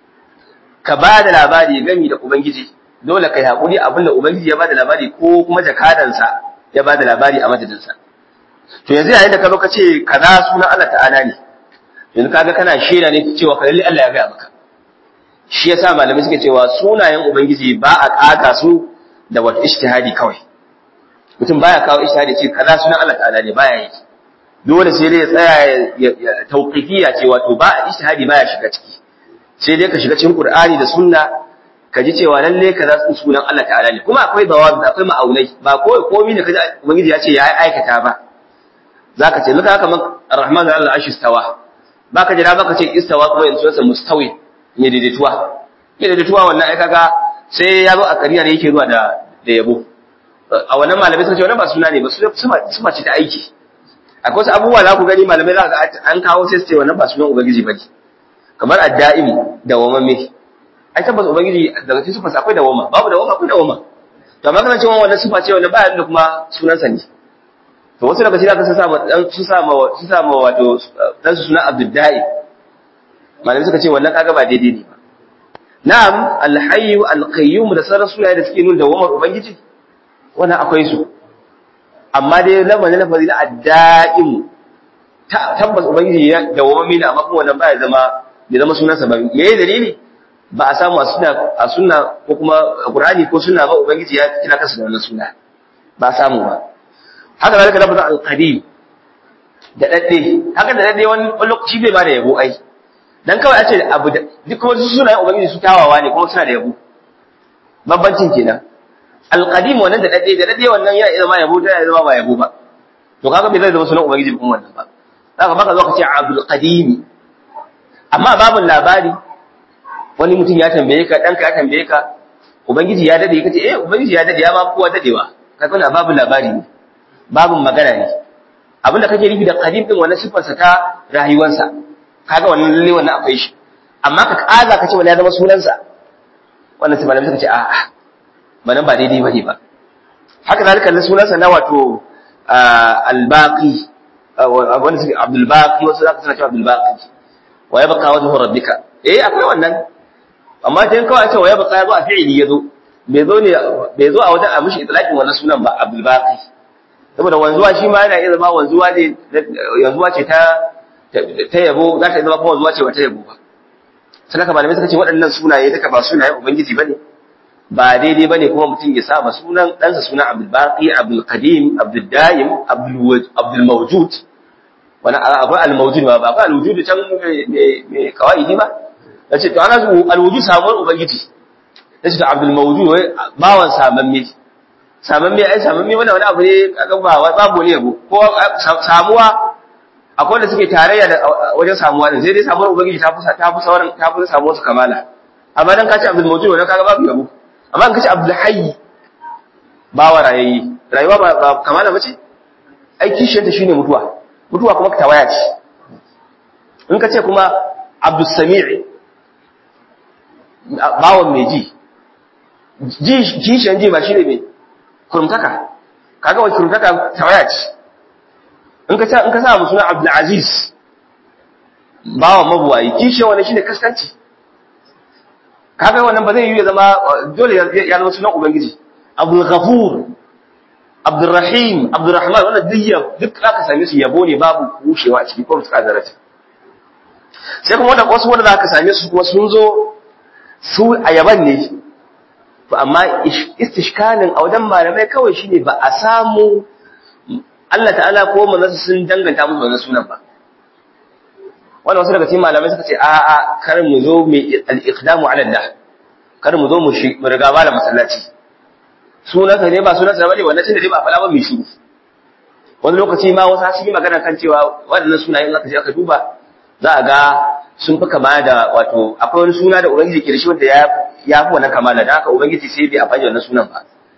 ka ba da labari gami da ubangiji dole kai hakuri abinda ubangiji ya ba da labari ko kuma jakadansa ya ba da labari a madadinsa to yanzu yayin da ka zo ka ce kaza sunan Allah ta'ala ne yanzu kaga kana shaida ne cewa lalle Allah ya gaya maka shi yasa malamai suke cewa sunayen ubangiji ba a ƙaga su da wata ijtihadi kawai mutum baya kawo ijtihadi ce kaza sunan Allah ta'ala ne baya yi dole sai dai ya tsaya ya tauqifiyya ce wato ba ijtihadi baya shiga ciki sai dai ka shiga cikin Qur'ani da sunna ka ji cewa lalle kaza sunan Allah ta'ala ne kuma akwai dawabi akwai ma'aunai ba ko komai ne kaji ubangiji ya ce ya aikata ba zaka ce luka kamar Ar-Rahman al-Arsh istawa baka jira baka ce istawa kuma yanzu sunansa mustawi mai daidaituwa mai daidaituwa wannan ai kaga sai ya zo a kariya ne yake zuwa da da yabo a wannan malamai suka ce wannan ba suna ne ba suna ce ta aiki akwai wasu abubuwa za ku gani malamai za ga an kawo sai su ce wannan ba sunan ubangiji bane kamar adda'im da wamame ai tabbas ubangiji daga cikin sifarsa akwai dawama babu dawama akwai dawama to amma kana cewa wannan sifa ce wannan ba da kuma sunansa ne to wasu daga cikin sun sa dan su sa ma su sa ma wato dan su suna Abdul Da'i malamai suka ce wannan kaga ba daidai ne ba na'am al-hayy al-qayyum da sauran sunaye da suke nuna dawamar ubangiji wannan akwai su amma dai lamarin lafazi na adda'im tabbas ubangiji ya dawamami ne amma kuma wannan ba ya zama ya zama sunansa ba me ya dalili ba a samu a sunna a sunna ko kuma qur'ani ko sunna ba ubangiji ya kira kansa da wannan suna ba a samu ba haka zalika lafazin al-qadim da dadde haka da dadde wani lokaci bai ba da yabo ai dan kawai a ce abu da duk wasu sunayen ubangiji su tawawa ne kuma suna da yabo babbancin kenan al-qadim wannan da dadde da dadde wannan yana iya zama yabo da yana zama ba yabo ba to kaga bai zai zama sunan ubangiji kuma wannan ba zaka baka zo ka ce abdul qadim amma babun labari wani mutum ya tambaye ka danka ya tambaye ka ubangiji ya dade kace eh ubangiji ya dade ya ma kowa dadewa kaga wannan babun labari ne babun magana ne abinda kake nufi da qadim din wannan sifarsa ta rayuwarsa kaga wannan lalle wannan akwai shi amma ka kaza kace wani ya zama sunansa wannan sai malamai suka ce a'a ba ba daidai bane ba haka zalika na sunansa na wato al-baqi wanda suke abdul baqi wasu zaka sanar cewa abdul baqi wa yabqa wajhu rabbika eh akwai wannan amma dan kawai a ce wa yabqa yazo a fi'ili yazo bai zo ne bai zo a wajen a mishi itlaqin wannan sunan ba abdul baqi saboda wanzuwa shi ma yana iya zama wanzuwa ne yanzuwa ce ta ta yabo za ta zama kuma wanzuwa ce ba ta yabo ba sai haka malamai suka ce waɗannan sunaye duka ba sunaye ubangiji bane ba daidai bane kuma mutum ya saba sunan ɗansa suna abdul baqi abdul qadim abdul daim abdul abdul mawjud wani akwai al mawjud ba ba al wujud can me kawaidi ba nace to ana al wujud samuwar ubangiji nace to abdul mawjud wai bawan samamme samamme ai samamme wannan wani abu ne kaga ba babu ne yabo ko samuwa akwai da suke tarayya da wajen samuwa din sai dai samuwar ubangiji ta fi ta fi sauran ta fi samuwar su kamala amma dan kace abdul mawjud wannan kaga babu yabo amma in kace abdul hayy bawa rayayi rayuwa ba, ba kamala bace ai kishiyar ta shine mutuwa mutuwa kuma tawaya ce in kace kuma abdul sami' bawan mai ji ji kishiyar ji ba shine mai kurmtaka kaga wa kurmtaka tawaya ce in ka sa in ka sa suna abdul aziz bawan mabuwayi kishiyar wannan shine kaskanci kaga wannan ba zai yi ya zama dole ya zama sunan ubangiji abdul ghafur abdul rahim abdul rahman wannan duk duk zaka same su yabo ne babu kushewa a cikin ko suka zarata sai kuma wanda wasu wanda zaka same su kuma sun zo su a yaban ne to amma istishkalin a wajen malamai kawai shine ba a samu Allah ta'ala ko manzon sun danganta musu wannan sunan ba wannan wasu daga cikin malamai suka ce a a kar mu zo mu al-iqdamu ala Allah kar mu zo mu shi mu riga malam masallaci sunansa ne ba sunansa bane wannan tunda dai ba fala ba mu shi wani lokaci ma wasu sun yi magana kan cewa waɗannan sunayen aka je aka duba za a ga sun fi kama da wato akwai wani suna da ubangiji ke da shi wanda ya ya fi wannan kamala da haka ubangiji sai bai amfani da wannan sunan ba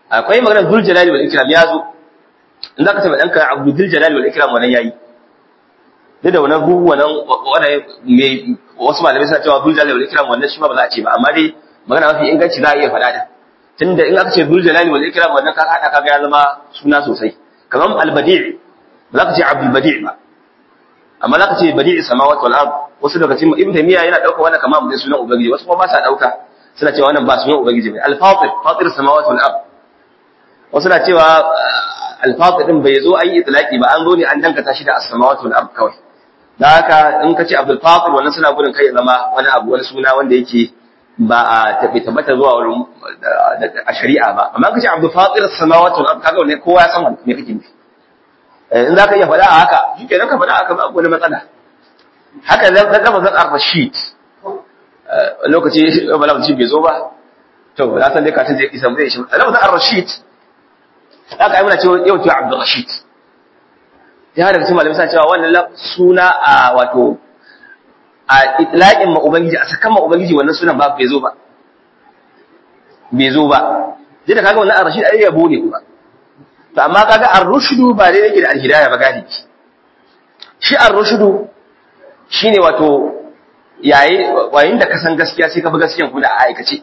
akwai maganar dul jalali wal ikram ya zo in zaka ce danka abdu dul jalali wal ikram wannan yayi duk da wannan ruhu wannan wannan me wasu malamai suna cewa dul jalali wal ikram wannan shi ma ba za a ce ba amma dai magana mafi inganci za a iya faɗa da tunda in aka ce dul jalali wal ikram wannan ka hada kaga ya zama suna sosai kamar al badi' ba za ka ce abdul badi' ba amma za ka ce badi'i samawati wal ard wasu daga cikin ibn taymiya yana dauka wannan kamar mun sunan ubangiji wasu kuma ba sa dauka suna cewa wannan ba sunan ubangiji bane al fatir fatir samawati wal ard wasu na cewa al fatir din bai zo an yi itlaqi ba an zo ne an dankata shi da as samawati wal ard kawai dan haka in ka ce abdul fatir wannan suna gudun kai ya zama wani abu wani suna wanda yake ba a tabi tabbata zuwa wurin a shari'a ba amma ka ce abdul fatir samawati wal ard kaga wannan kowa ya san me kake nufi in za ka iya faɗa a haka shi ke ka faɗa a haka ba wani matsala haka zan gaba zan arfa sheet lokaci ba lafi bai zo ba to na san dai katin zai isa zai shi a lafazin ar-rashid za ka yi muna cewa yau cewa abdul rashid ya daga cikin malamai sa cewa wannan suna a wato a itlaqin ma ubangiji a sakan ma ubangiji wannan sunan ba bai zo ba bai zo ba dai da kaga wannan ar-rashid ai yabo ne kuma to amma kaga ar-rushdu ba dai yake da al-hidayah ba gadi shi ar-rushdu shine wato yayi wayin da ka san gaskiya sai ka bi gaskiyan ku da aikace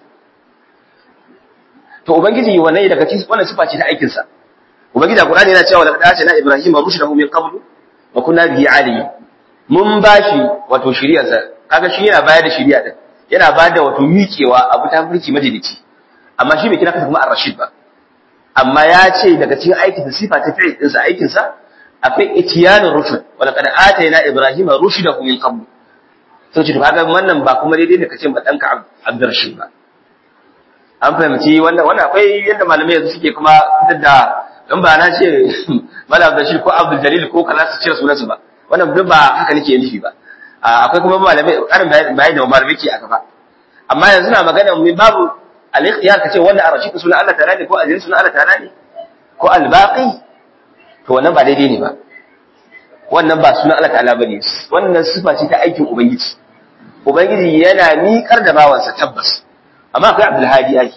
to ubangiji wannan daga cikin wannan sifa ce ta aikin sa ubangiji a Qur'ani yana cewa laqad atana ibrahima rushdahu min qablu wa kunna bihi alimin mun bashi wato shiriyar sa kaga shi yana bayar da shiriya din yana bayar da wato miƙewa abu ta furci majalici amma shi bai kira kansa kuma ar-rashid ba amma ya ce daga cikin aikin sifa ta fi'il ɗinsa aikinsa akwai itiyanin rushd wala kad atayna ibrahima rushdahu min qabl to ce to kaga wannan ba kuma daidai ne kace ba danka abdurrashid ba an fahimci wannan wannan akwai yadda malamai yanzu suke kuma fitar da in ba na ce malam abdurrashid ko abdul jalil ko kaza su cire sunansu ba wannan duk ba haka nake nufi ba akwai kuma malamai karin bayani da malamai ke a gaba amma yanzu na magana mu babu al-ikhtiyar kace wannan arashid sunan Allah ta'ala ne ko ajin sunan Allah ta'ala ne ko al-baqi to wannan ba daidai ne ba wannan ba sunan Allah ta'ala bane wannan sifa ce ta aikin ubangiji ubangiji yana miƙar da bawansa tabbas amma akwai Abdul Hadi ai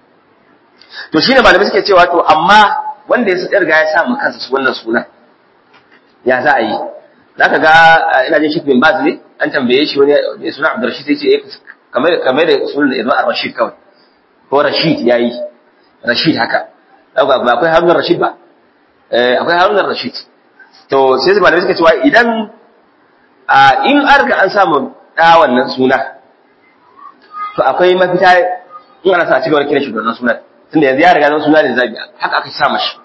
to shine malamai suke cewa to amma wanda ya riga ya sa mu kansa wannan sunan ya za a yi zaka ga ina jin Sheikh bin Baz ne an tambaye shi wani mai suna Abdul Rashid sai ce kamar kamar da sunan Ibn Ar-Rashid kawai ko Rashid yayi Rashid haka ba akwai Harun Rashid ba eh akwai Harun Rashid to sai malamai suka cewa idan a in an riga an samu da wannan suna to akwai mafita in ana sa a cigaba da kiran shi da wannan sunan tunda yanzu ya riga zama suna da zabi haka aka sa mashi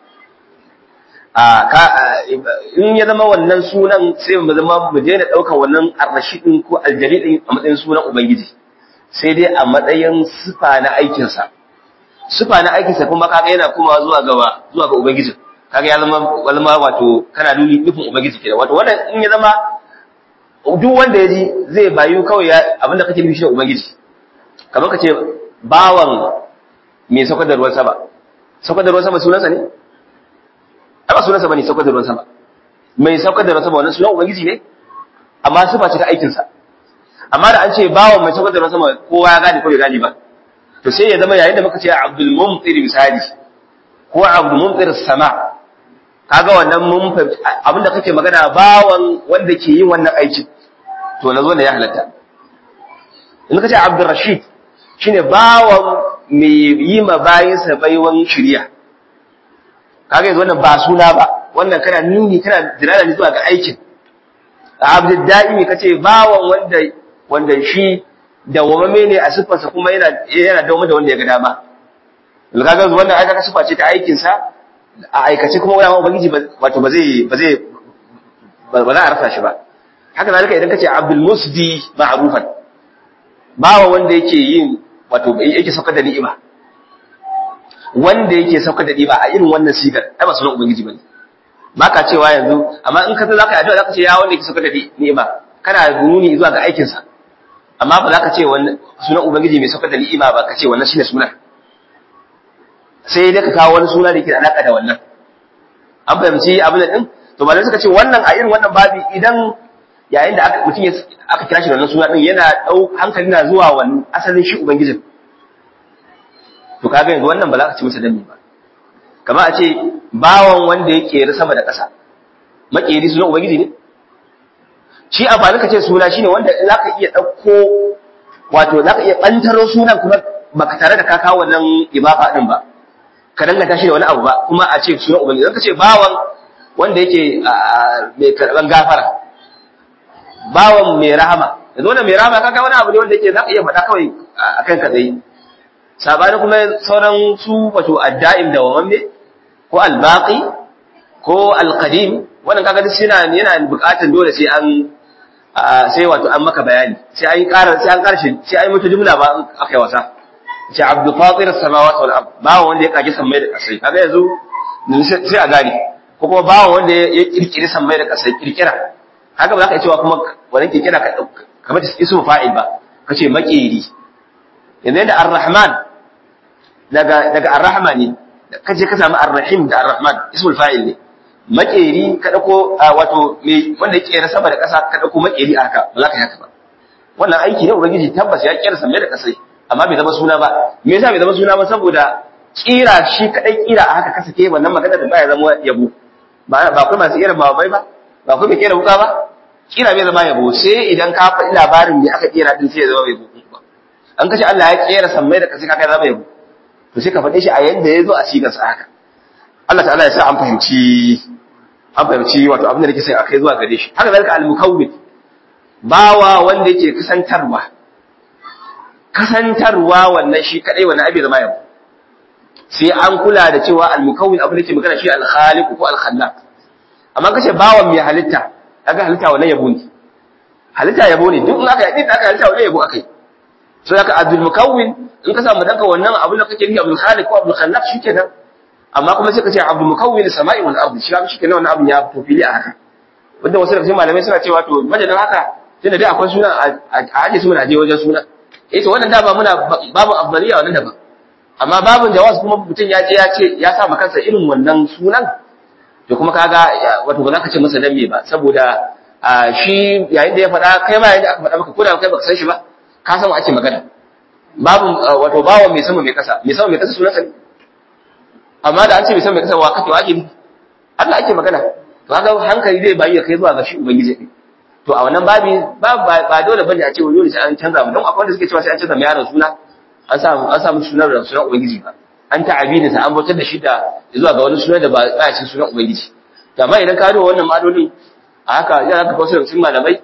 a ka in ya zama wannan sunan sai mu zama mu daina daukar wannan ar-rashidin ko al-jalidin a matsayin sunan ubangiji sai dai a matsayin sifa na aikinsa sifa na aikinsa kuma kaga yana kuma zuwa gaba zuwa ga ubangiji kaga ya zama walma wato kana nuni nufin ubangiji kenan wato wannan in ya zama duk wanda ya ji zai bayu kawai ya abinda kake nufi shi da ubangiji kamar ka ce bawan mai saukar da ruwan sama saukar da ruwan sama sunansa ne ai ba sunansa bane saukar da ruwan sama mai saukar da ruwan sama wannan sunan ubangiji ne amma sifa ce ta aikinsa amma da an ce bawan mai saukar da ruwan sama kowa ya gane ko bai gane ba to sai ya zama yayin da muka ce Abdul Mumtir misali ko Abdul Mumtir sama kaga wannan mun abinda kake magana bawan wanda ke yin wannan aikin to nazo ne ya halatta in ka ce Abdul Rashid shine bawan mai yi ma bayinsa baiwan shirya kaga yanzu wannan ba suna ba wannan kana nuni kana dirala ne zuwa ga aikin Abdul Da'imi kace bawan wanda wanda shi dawwamame ne a siffarsa kuma yana yana dawo da wanda ya ga dama kaga wannan ai kaga siffa ce ta aikin sa a aikace kuma wani ubangiji wato ba zai ba zai ba za a rasa shi ba haka zalika idan kace Abdul Musdi ma'rufan bawa wanda yake yin wato yake saukar da ni'ima wanda yake saukar da ni'ima a irin wannan sigar ai ba sunan ubangiji bane baka cewa yanzu amma in ka san zaka yi addu'a zaka ce ya wanda yake saukar da ni'ima kana nuni zuwa ga aikin sa amma ba za ka ce wannan sunan ubangiji mai saukar da ni'ima ba ka ce wannan shine sunan sai dai ka kawo wani suna da yake da alaka da wannan an fahimci abin da din to malamai suka ce wannan a irin wannan babi idan yayin da aka mutum aka kira shi da wannan suna din yana dau hankali na zuwa wannan asalin shi ubangijin to kaga yanzu wannan ba za ka ci masa dami ba kamar a ce bawan wanda ya keri sama da ƙasa makeri sunan ubangiji ne shi amfani ka ce suna shine wanda za ka iya ɗauko wato za ka iya ɓantaro sunan kuma baka tare da ka kawo wannan ibafa ɗin ba ka danganta shi da wani abu ba kuma a ce sunan ubangiji zan ka ce bawan wanda yake mai karɓan gafara bawan mai rahama yanzu wannan mai rahama kaga wani abu ne wanda yake za ka iya faɗa kawai a kan ka tsaye sabani kuma sauran su wato adda'im da wamamme ko albaqi ko alqadim wannan kaga duk yana yana buƙatar dole sai an sai wato an maka bayani sai an yi ƙara sai an ƙarshe sai an yi mata jumla ba aka yi wasa sai abdu fatir samawati wal ard bawo wanda ya kage sammai da kasai kaga yanzu sai a gane ko kuma bawo wanda ya kirkiri sammai da kasai kirkira haka ba za ka yi cewa kuma wannan kirkira ka kamar ismu fa'il ba kace makeri yanzu yadda ar-rahman daga daga ar-rahma ne kaje ka samu ar-rahim da ar-rahman ismul fa'il ne makeri ka dauko wato me wanda ya kera sama da ƙasa ka dauko makeri a haka ba za ka yi haka ba wannan aiki ne ubangiji tabbas ya kera sama da ƙasai amma bai zama suna ba me yasa bai zama suna ba saboda kira shi kadai kira a haka kasa ke wannan magana da baya zama yabo ba ba kuma masu irin babai ba ba kuma kera wuka ba kira bai zama yabo sai idan ka faɗi labarin me aka kera din sai ya zama yabo an kace Allah ya kera sammai da ƙasai kaga zama yabo to sai ka faɗe shi a yanda ya zo a sigar sa haka Allah ta'ala ya sa an fahimci an fahimci wato abin da nake sai akai zuwa gare shi haka zalika al-mukawwin bawa wanda yake kasantarwa kasantarwa wannan shi kadai wannan abin zama yabo sai an kula da cewa al-mukawwin abin da yake magana shi al-khaliq ko al-khallaq amma kace bawan mai halitta kaga halitta wannan yabo ne halitta yabo ne duk in aka yi aka halitta wannan yabo akai so haka abdul mukawwin in ka samu danka wannan abin da kake nufi abdul khaliq ko abdul khallaq shikenan amma kuma sai ka ce abdul mukawwin samai wal ardi shi shikenan wannan abin ya fito fili a haka wanda wasu daga cikin malamai suna cewa to majalin haka tunda dai akwai suna a aje suna je wajen suna eh to wannan dama muna babu afdaliya wannan daban amma babun jawaz kuma mutum ya je ya ce ya sa kansa irin wannan sunan to kuma kaga wato ba za ka ce masa dan me ba saboda shi yayin da ya faɗa kai ma yayin da aka faɗa maka ko da kai baka san shi ba ka san ake magana babu wato bawo mai sama mai kasa mai sama mai kasa sunan sa ne amma da an ce mai sama mai kasa wa kake wake Allah ake magana to kaga hankali zai bayi kai zuwa ga shi ubangiji ne to a wannan babi ba ba dole bane a ce wani dole sai an canza mu don akwai wanda suke cewa sai an canza mai yaron suna an sa an sa musu sunan da sunan ubangiji ba an ta'abini sa an bautar da shi da zuwa ga wani sunan da ba a cikin sunan ubangiji to amma idan ka duba wannan madolin a haka yana ka kawo sun malamai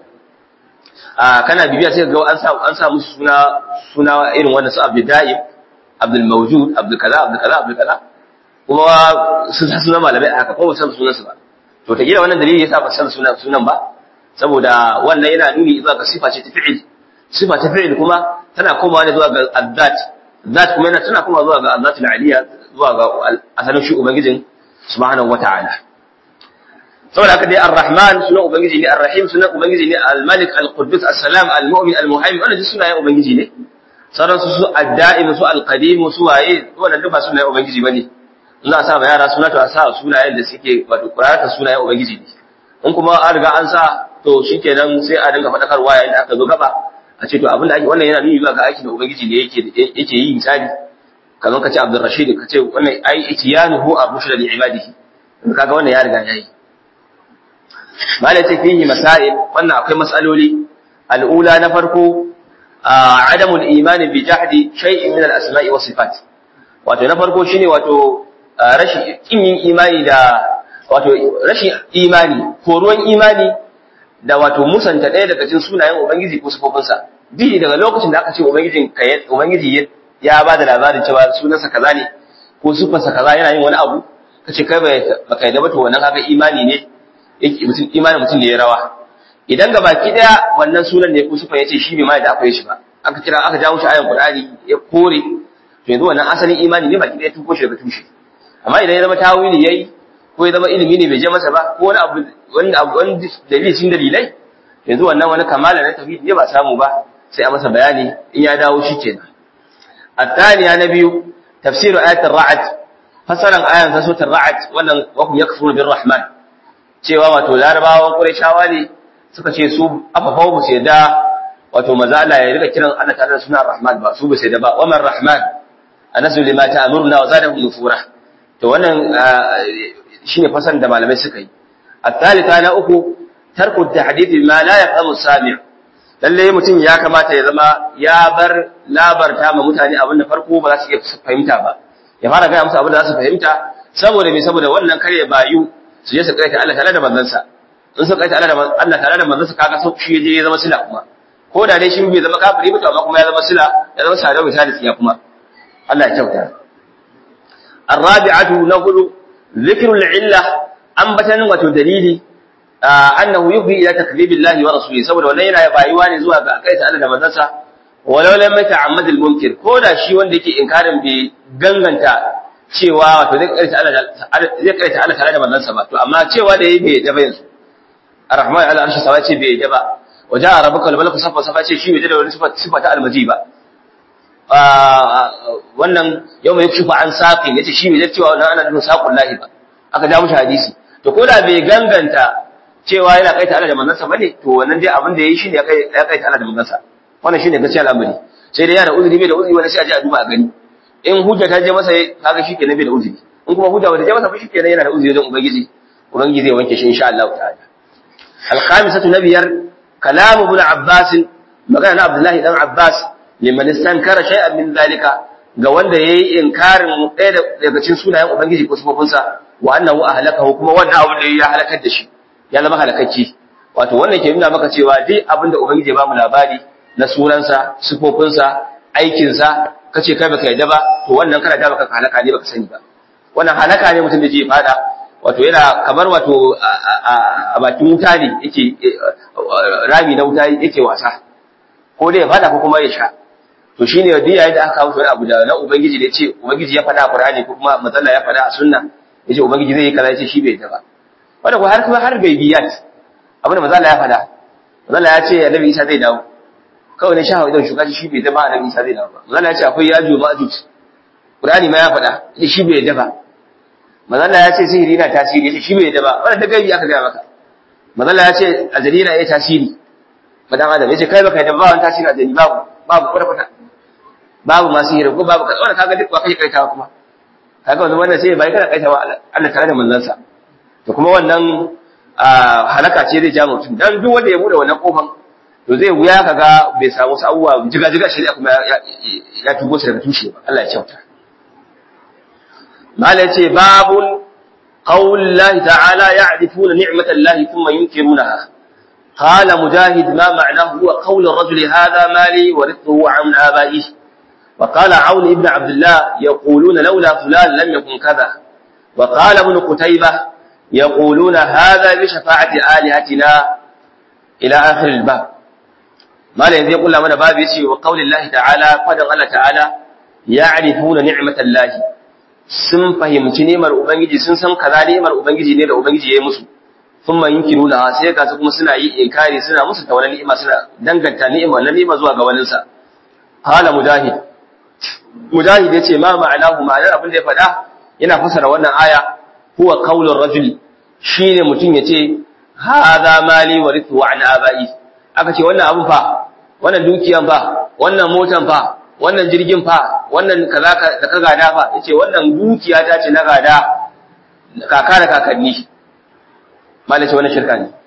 a kana bibiya sai ga an sa an sa musu suna suna irin wannan su Abdul Daim Abdul Mawjud Abdul kaza Abdul kaza Abdul kaza kuma sun sa sunan malamai a haka ko ba san sunan su ba to ta gida wannan dalili yasa ba san sunan sunan ba saboda wannan yana nuni zuwa ga sifa ce ta fi'il sifa ta fi'il kuma tana komawa ne zuwa ga azzat zat kuma yana tana komawa zuwa ga azzatul aliyya zuwa ga asalin shi ubangijin subhanahu wata'ala saboda haka dai ar-rahman sunan ubangiji ne ar-rahim sunan ubangiji ne al-malik al-quddus as-salam al-mu'min al-muhaymin wannan duk sunayen ubangiji ne sauran su su ad-da'im su al-qadim su waye wannan duk ba sunayen ubangiji bane in za a sa ma yara suna to a sa sunayen da suke wato qur'atan sunayen ubangiji ne in kuma an riga an sa to shikenan sai a dinga fadakarwa yayin da aka zo gaba a ce to abin da ake wannan yana nuni zuwa ga aikin da ubangiji ne yake yake yi misali kamar ka ce Abdul Rashid ka ce wannan ai itiyanuhu ar-rushd li ibadihi kaga wannan ya riga yayi mala ce fihi masail wannan akwai masaloli al'ula na farko adamul iman bi jahdi shay'in min al-asma'i was sifat wato na farko shine wato rashin kin yin imani da wato rashin imani ko ruwan imani da wato musanta ɗaya daga cikin sunayen ubangiji ko sifofinsa bi daga lokacin da aka ce ubangijin ubangiji ya ba da labarin cewa sunansa kaza ne ko sifarsa kaza yana yin wani abu kace kai baka yadda ba to wannan kaga imani ne mutum imanin mutum ne ya rawa idan ga baki daya wannan sunan ne ko sufa yace shi bai mai da akwai shi ba aka kira aka jawo shi ayan qur'ani ya kore to yanzu wannan asalin imani ne baki daya tuko shi daga tushe amma idan ya zama tawili yayi ko ya zama ilimi ne bai je masa ba ko wani abu wani abu wani dalili cikin dalilai yanzu wannan wani kamala na tauhid ne ba samu ba sai a masa bayani in ya dawo shi kenan الثانية نبي تفسير آية الرعد فسرا آية سورة الرعد وأن وهم يكفرون بالرحمن cewa wato larabawan ƙurayshawa ne suka ce su afafau ba su yadda wato maza Allah ya rika kiran Allah ta'ala suna Rahman ba su ba su yadda ba wa man Rahman anasu lima ta'muruna wa zadahum nufura to wannan shine fasan da malamai suka yi at-thalitha na uku tarku tahdith ma la yafhamu sami' lalle mutum ya kamata ya zama ya bar labarta ma mutane abin da farko ba za su iya fahimta ba ya fara gaya musu abin da za su fahimta saboda me saboda wannan kare bayu su je su kaita Allah tare da manzansa in su kaita Allah da Allah tare da manzansa kaga sau shi je ya zama sila kuma ko da dai shi bai zama kafiri ba to amma kuma ya zama sila ya zama sadau bisa da tsiya kuma Allah ya kyauta الرابعة نقول ذكر العلة أنبتن وتدليل أنه يفضي إلى تكذيب الله ورسوله saboda wannan yana bayuwa ne zuwa ga kaita Allah da manzansa walau lam yata'ammad al-munkir ko da shi wanda yake inkarin bai ganganta cewa wato zai kaita Allah zai kaita Allah tare da manzansa ba to amma cewa da yayi bai daba yanzu ar-rahman ala arshi sawa ce bai daba waja rabbuka wal malaku safa safa ce shi bai da wani sifa ta almaji ba wannan yau mai kushufa an saqi yace shi bai cewa wannan ana nufin saqul lahi ba aka ja mushi hadisi to ko da bai ganganta cewa yana kaita Allah da manzansa bane to wannan dai abin da yayi shine ya kaita Allah da manzansa wannan shine gaskiya al'amari sai dai yana uzuri bai da uzuri wani sai a je a duba a gani in hujja ta je masa kaga shikenan bai da uzuri in kuma hujja bata je masa ba shikenan yana da uzuri wajen ubangiji ubangiji zai wanke shi insha Allah ta'ala al-khamisatu nabiyar kalam ibn abbas magana na abdullahi dan abbas liman istankara shay'an min zalika ga wanda yayi inkarin ɗaya daga cikin sunayen ubangiji ko sifofinsa wa annahu ahlakahu kuma wannan abin da ya halakar da shi ya zama halakacci wato wannan ke nuna maka cewa duk abin da ubangiji ya bamu labari na sunansa sifofinsa aikinsa kace kai baka yadda ba to wannan kana da baka halaka ne baka sani ba wannan halaka ne mutum da je fada wato yana kamar wato a bakin wuta ne yake rami na wuta yake wasa ko dai ya fada ko kuma ya sha to shine da yayin da aka kawo wani abu da na ubangiji da yace ubangiji ya fada a Qur'ani ko kuma matsala ya fada a sunna yace ubangiji zai yi kaza yace shi bai yadda ba wanda ko har kuma har gaibiyat abin da matsala ya fada matsala ya ce annabi Isa zai dawo kawai ne sha hawa idan shuka shi bai daba annabi Isa zai dawo ba manzo ya ce akwai yajo ma'juj Qur'ani ma ya faɗa yace shi bai daba manzo ya ce sihiri na tasiri yace shi bai daba wannan da gaibi aka ga maka manzo ya ce ajali na yayi tasiri madan adam yace kai baka daba wannan tasiri ajali babu babu kwata kwata babu ma sihiri ko babu kaza wannan kaga duk ba kai kaitawa kuma kaga wannan wannan sai bai kana kaitawa Allah tare da manzansa to kuma wannan halaka ce zai ja mutum dan duk wanda ya bude wannan kofan to zai wuya kaga bai samu wasu abubuwa jiga-jiga shari'a kuma ya tugo shi daga tushe ba Allah ya kyauta mala yace babun qaulillahi ta'ala ya'rifuna ni'matallahi thumma yunkirunaha قال مجاهد ما معناه هو قول الرجل هذا مالي ورثه عن آبائه وقال عون ابن عبد الله يقولون لولا فلان لم يكن كذا وقال ابن قتيبة يقولون هذا بشفاعة آلهتنا إلى آخر الباب ما لا يقول لنا باب يسي وقول الله تعالى قدر الله تعالى يعرفون نعمة الله sun fahimci nemar ubangiji sun san kaza nemar ubangiji ne da ubangiji ya yi musu sun ma yinki nuna sai ga su kuma suna yi inkari suna musu ta wani ni'ima suna danganta ni'ima na ni'ima zuwa ga waninsa qala mujahid mujahid yace ma ma'anahu ma'anar abin da ya faɗa yana fasara wannan aya huwa qaulur rajuli shine mutum yace hadha mali warithu an abai aka ce wannan abun fa wannan dukiyan fa wannan motan fa wannan jirgin fa wannan kaza da ka gada fa yace wannan dukiya ta ce na gada kaka da kakanni malai ce wannan shirka ne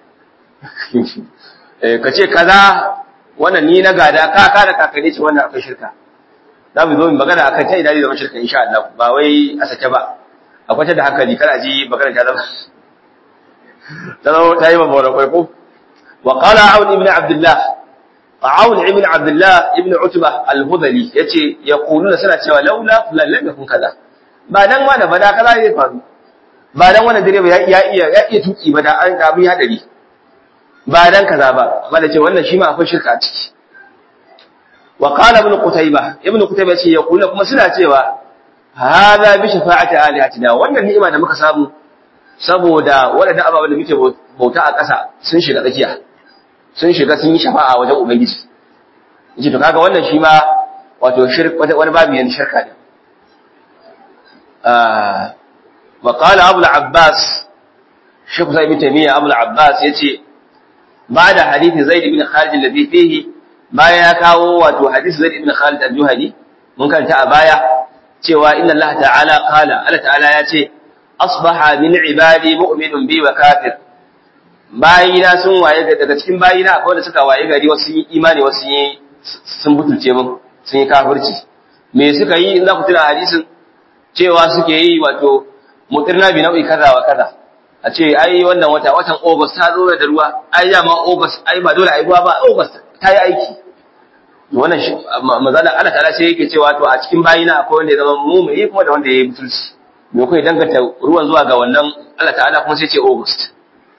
eh kace kaza wannan ni na gada kaka da kakanni ce wannan akwai shirka za mu zo mu magana akan ta idan zama shirka insha Allah ba wai a sake ba akwai ta da hankali kar a ji magana ta zama ta zama ta yi mabawar kwai ko wa qala aun ibn abdullah aun ibn abdullah ibn utba al-hudali yace yaquluna suna cewa laula fulan lam yakun kaza ba dan wanda ba da kaza zai faru ba dan wannan direba ya iya ya iya tuki ba da an abu ya hadari ba dan kaza ba amma da ce wannan shi ma akwai shirka a ciki wa qala ibn qutayba ibn qutayba ce ya kula kuma suna cewa hadha bi shafa'ati alihatina wannan ni'ima da muka samu saboda wadannan ababen da muke bauta a ƙasa sun shiga tsakiya sun shiga sun yi shafa'a wajen ubangiji yace to kaga wannan shi ma wato shirk wani babu yan shirka ne wa qala abu al-abbas shaykh sa'id ibn taymiyyah abu al-abbas yace ba'da hadith zaid ibn khalid alladhi fihi bayan ya kawo wato hadith zaid ibn khalid al-juhani mun kanta a baya cewa inna Allah ta'ala qala Allah ta'ala ya ce asbaha min ibadi mu'minun bi wa kafir bayina sun waye daga cikin bayina akwai wanda suka waye gari wasu yi imani wasu yi sun butulce mun sun yi kafirci me suka yi in za ku tuna hadisin cewa suke yi wato mutirna bi nau'i kaza wa kaza a ce ai wannan wata watan August ta zo da ruwa ai dama August ai ba dole ai ruwa ba August ta yi aiki wannan mazala Allah ta'ala sai yake cewa to a cikin bayina akwai wanda ya zama mumuni kuma da wanda ya yi butulci me kai danganta ruwan zuwa ga wannan Allah ta'ala kuma sai ce August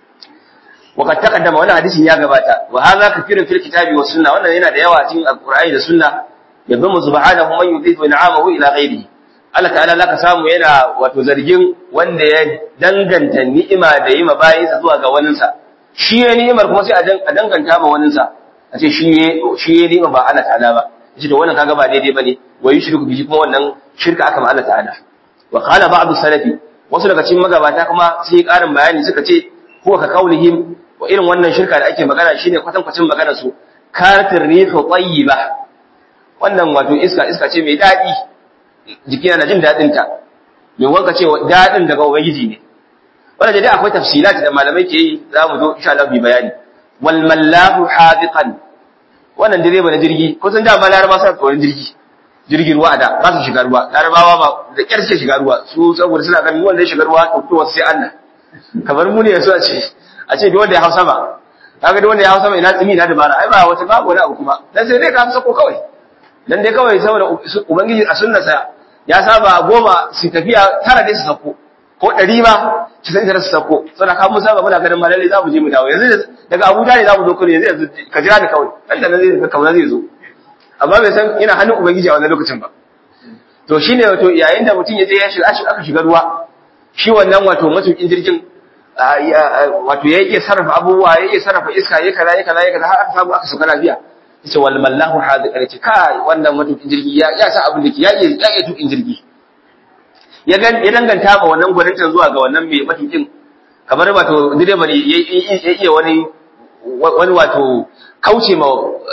وقد تقدم wannan hadisin ya gabata wa hadha kathirun fil kitabi was sunna wannan yana da yawa cikin alqur'ani da sunna yabmu subhanahu man yudhifu in'amahu ila ghairihi Allah ta'ala laka samu yana wato zargin wanda ya danganta ni'ima da yi bayinsa zuwa ga waninsa shi ya ni'imar kuma sai a danganta ma waninsa a ce shi ya shi ya ni'ima ba Allah ta'ala ba yace to wannan kaga ba daidai bane wa yushriku bihi kuma wannan shirka aka ma Allah ta'ala wa qala ba'd salafi wasu daga cikin magabata kuma sun yi karin bayani suka ce huwa ka kaulihim wa irin wannan shirka da ake magana shine kwatankwacin magana su kartir rihu tayyiba wannan wato iska iska ce mai dadi jiki yana jin dadin ta me wanka ce dadin daga ubangiji ne wannan dai akwai tafsilat da malamai ke yi za mu zo insha Allah bi bayani wal mallahu hadiqan wannan direba na jirgi ko sun da ma laraba sa tsoron jirgi jirgin ruwa da ba su shiga ruwa larabawa ba da kyar suke shiga ruwa su saboda suna ganin wanda ya shiga ruwa to to sai Allah kamar mu ne yaso a ce a ce duk wanda ya hausa ba kaga duk wanda ya hausa ba ina tsimi ina dabara ai ba wata babu wani abu kuma dan sai dai ka hausa ko kawai dan dai kawai saboda ubangiji a sunnarsa ya saba goma su tafiya tara dai su sako ko ɗari ma ci sai tara su sako saboda ka mun saba muna ganin malalle za mu je mu dawo yanzu daga Abuja ne za mu zo kure yanzu yanzu ka jira ni kawai dan da zai ka kauna zai zo amma bai san ina hannun ubangiji a wannan lokacin ba to shine wato yayin da mutum ya je ya shiga aka shiga ruwa shi wannan wato matukin jirgin wato ya iya sarrafa abubuwa ya iya sarrafa iska ya kaza ya kaza ya kaza har aka samu aka sauka lafiya yace wal mallahu hadiqan yace kai wannan matukin jirgi ya ya sa abin da ke ya iya ya iya tukin jirgi ya gan ya danganta ma wannan gwaninta zuwa ga wannan mai matukin kamar wato direba ne ya iya wani wani wato kauce ma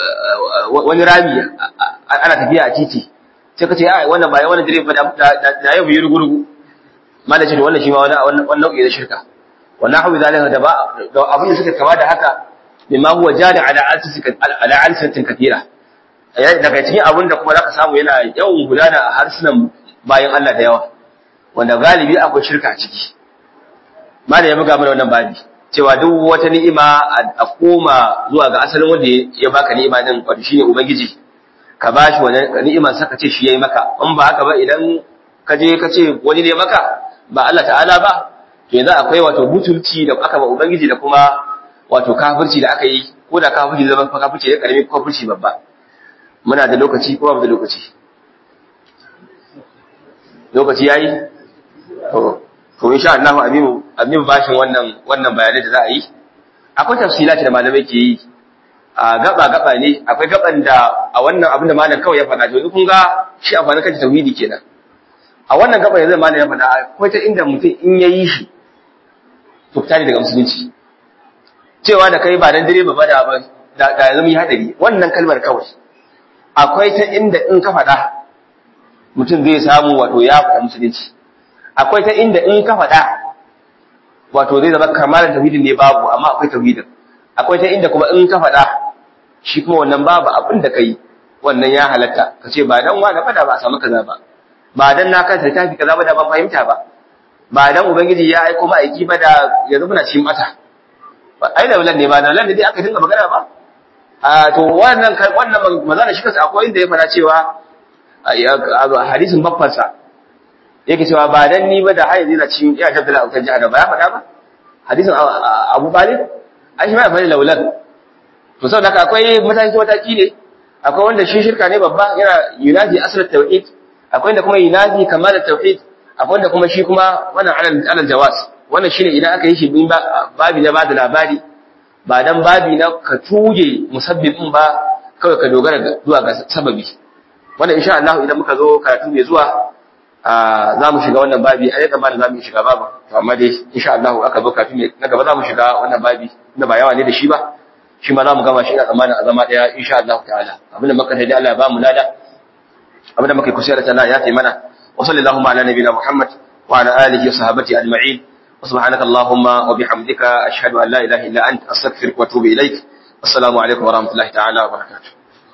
wani rami ana tafiya a titi sai ka ce ai wannan ba wannan direba da yau yi rugurugu malaci da wannan shi ma wannan nau'i na shirka wannan hawi zalika da ba da abin da suka kama da haka bima huwa jari ala alsisika ala alsatin kathira daga cikin abin da kuma zaka samu yana yawan gudana a harsunan bayan Allah da yawa wanda galibi akwai shirka a ciki malai ya buga mana wannan babi cewa duk wata ni'ima a koma zuwa ga asalin wanda ya baka ni'ima din wato shine ubangiji ka bashi wannan ni'iman saka ce shi yayi maka in ba haka ba idan ka je ka ce wani ne maka ba Allah ta'ala ba to yanzu akwai wato butulci da aka ba ubangiji da kuma wato kafirci da aka yi ko da kafirci zama kafirci da karami ko kafirci babba muna da lokaci ko babu da lokaci lokaci yayi to to insha Allah abin abin bashin wannan wannan bayanai da za a yi akwai tafsilati da malamai ke yi a gaba gaba ne akwai gaban da a wannan abin da malam kawai ya faɗa to kun ga shi amfanin kace tauhidi kenan a wannan gaba yanzu malam ya faɗa akwai ta inda mutum in yayi shi to fita daga musulunci cewa da kai ba dan direba ba da da da yanzu yi hadari wannan kalmar kawai akwai ta inda in ka faɗa mutum zai samu wato ya fita musulunci akwai ta inda in ka faɗa wato zai zama kamalar tauhidin ne babu amma akwai tauhidin akwai ta inda kuma in ka faɗa shi kuma wannan babu abin da kai wannan ya halatta ka ce ba dan wani fada ba a samu kaza ba ba dan na kanta littafi kaza ba da ban fahimta ba ba dan ubangiji ya aiko ma'aiki ba da yanzu muna cikin mata ba ai da ne ba da lan dai aka dinga magana ba a to wannan wannan magana shi kansa akwai inda ya fara cewa hadisin babbansa yake cewa ba dan ni ba da har yanzu yana cikin iya tabbata a jihar ba ya faɗa ba hadisin Abu Talib ai shi ma ya faɗi laulan to saboda haka akwai mataki mataki ne akwai wanda shi shirka ne babba yana yunadi asrat tauhid akwai wanda kuma yunadi kamal tauhid akwai wanda kuma shi kuma wannan alal alal jawas wannan shine idan aka yi shi bin babi na bada labari ba dan babi na ka tuge musabbibin ba kawai ka dogara zuwa ga sababi wannan insha Allah idan muka zo karatu mai zuwa za mu shiga wannan babi a yadda malam za mu shiga babu to amma dai insha Allah aka zo karatu mai na gaba za mu shiga wannan babi inda ba yawa ne da shi ba shi ma za mu gama shi ina tsammanin a zama daya insha Allah ta'ala abinda muka sai dai Allah ya ba mu lada abinda muka yi kusa da Allah ya taimana wa sallallahu ala nabiyina muhammad wa ala alihi wa sahbihi ajma'in wa subhanaka allahumma wa bihamdika ashhadu an la ilaha illa anta astaghfiruka wa atubu ilaik assalamu alaikum wa rahmatullahi ta'ala wa barakatuh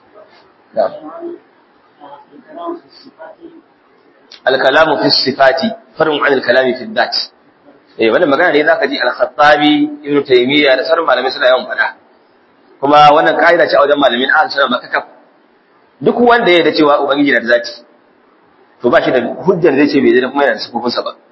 الكلام في الصفات فرع عن الكلام في الذات eh wannan magana ne zaka ji al-Khattabi Ibn Taymiyyah da sauran malamai suna yawan fada kuma wannan kaida ce a wajen malamin ahli sunna makakaf duk wanda ya da cewa ubangiji na da zati to ba shi da hujjar zai ce bai da kuma yana da sifofinsa ba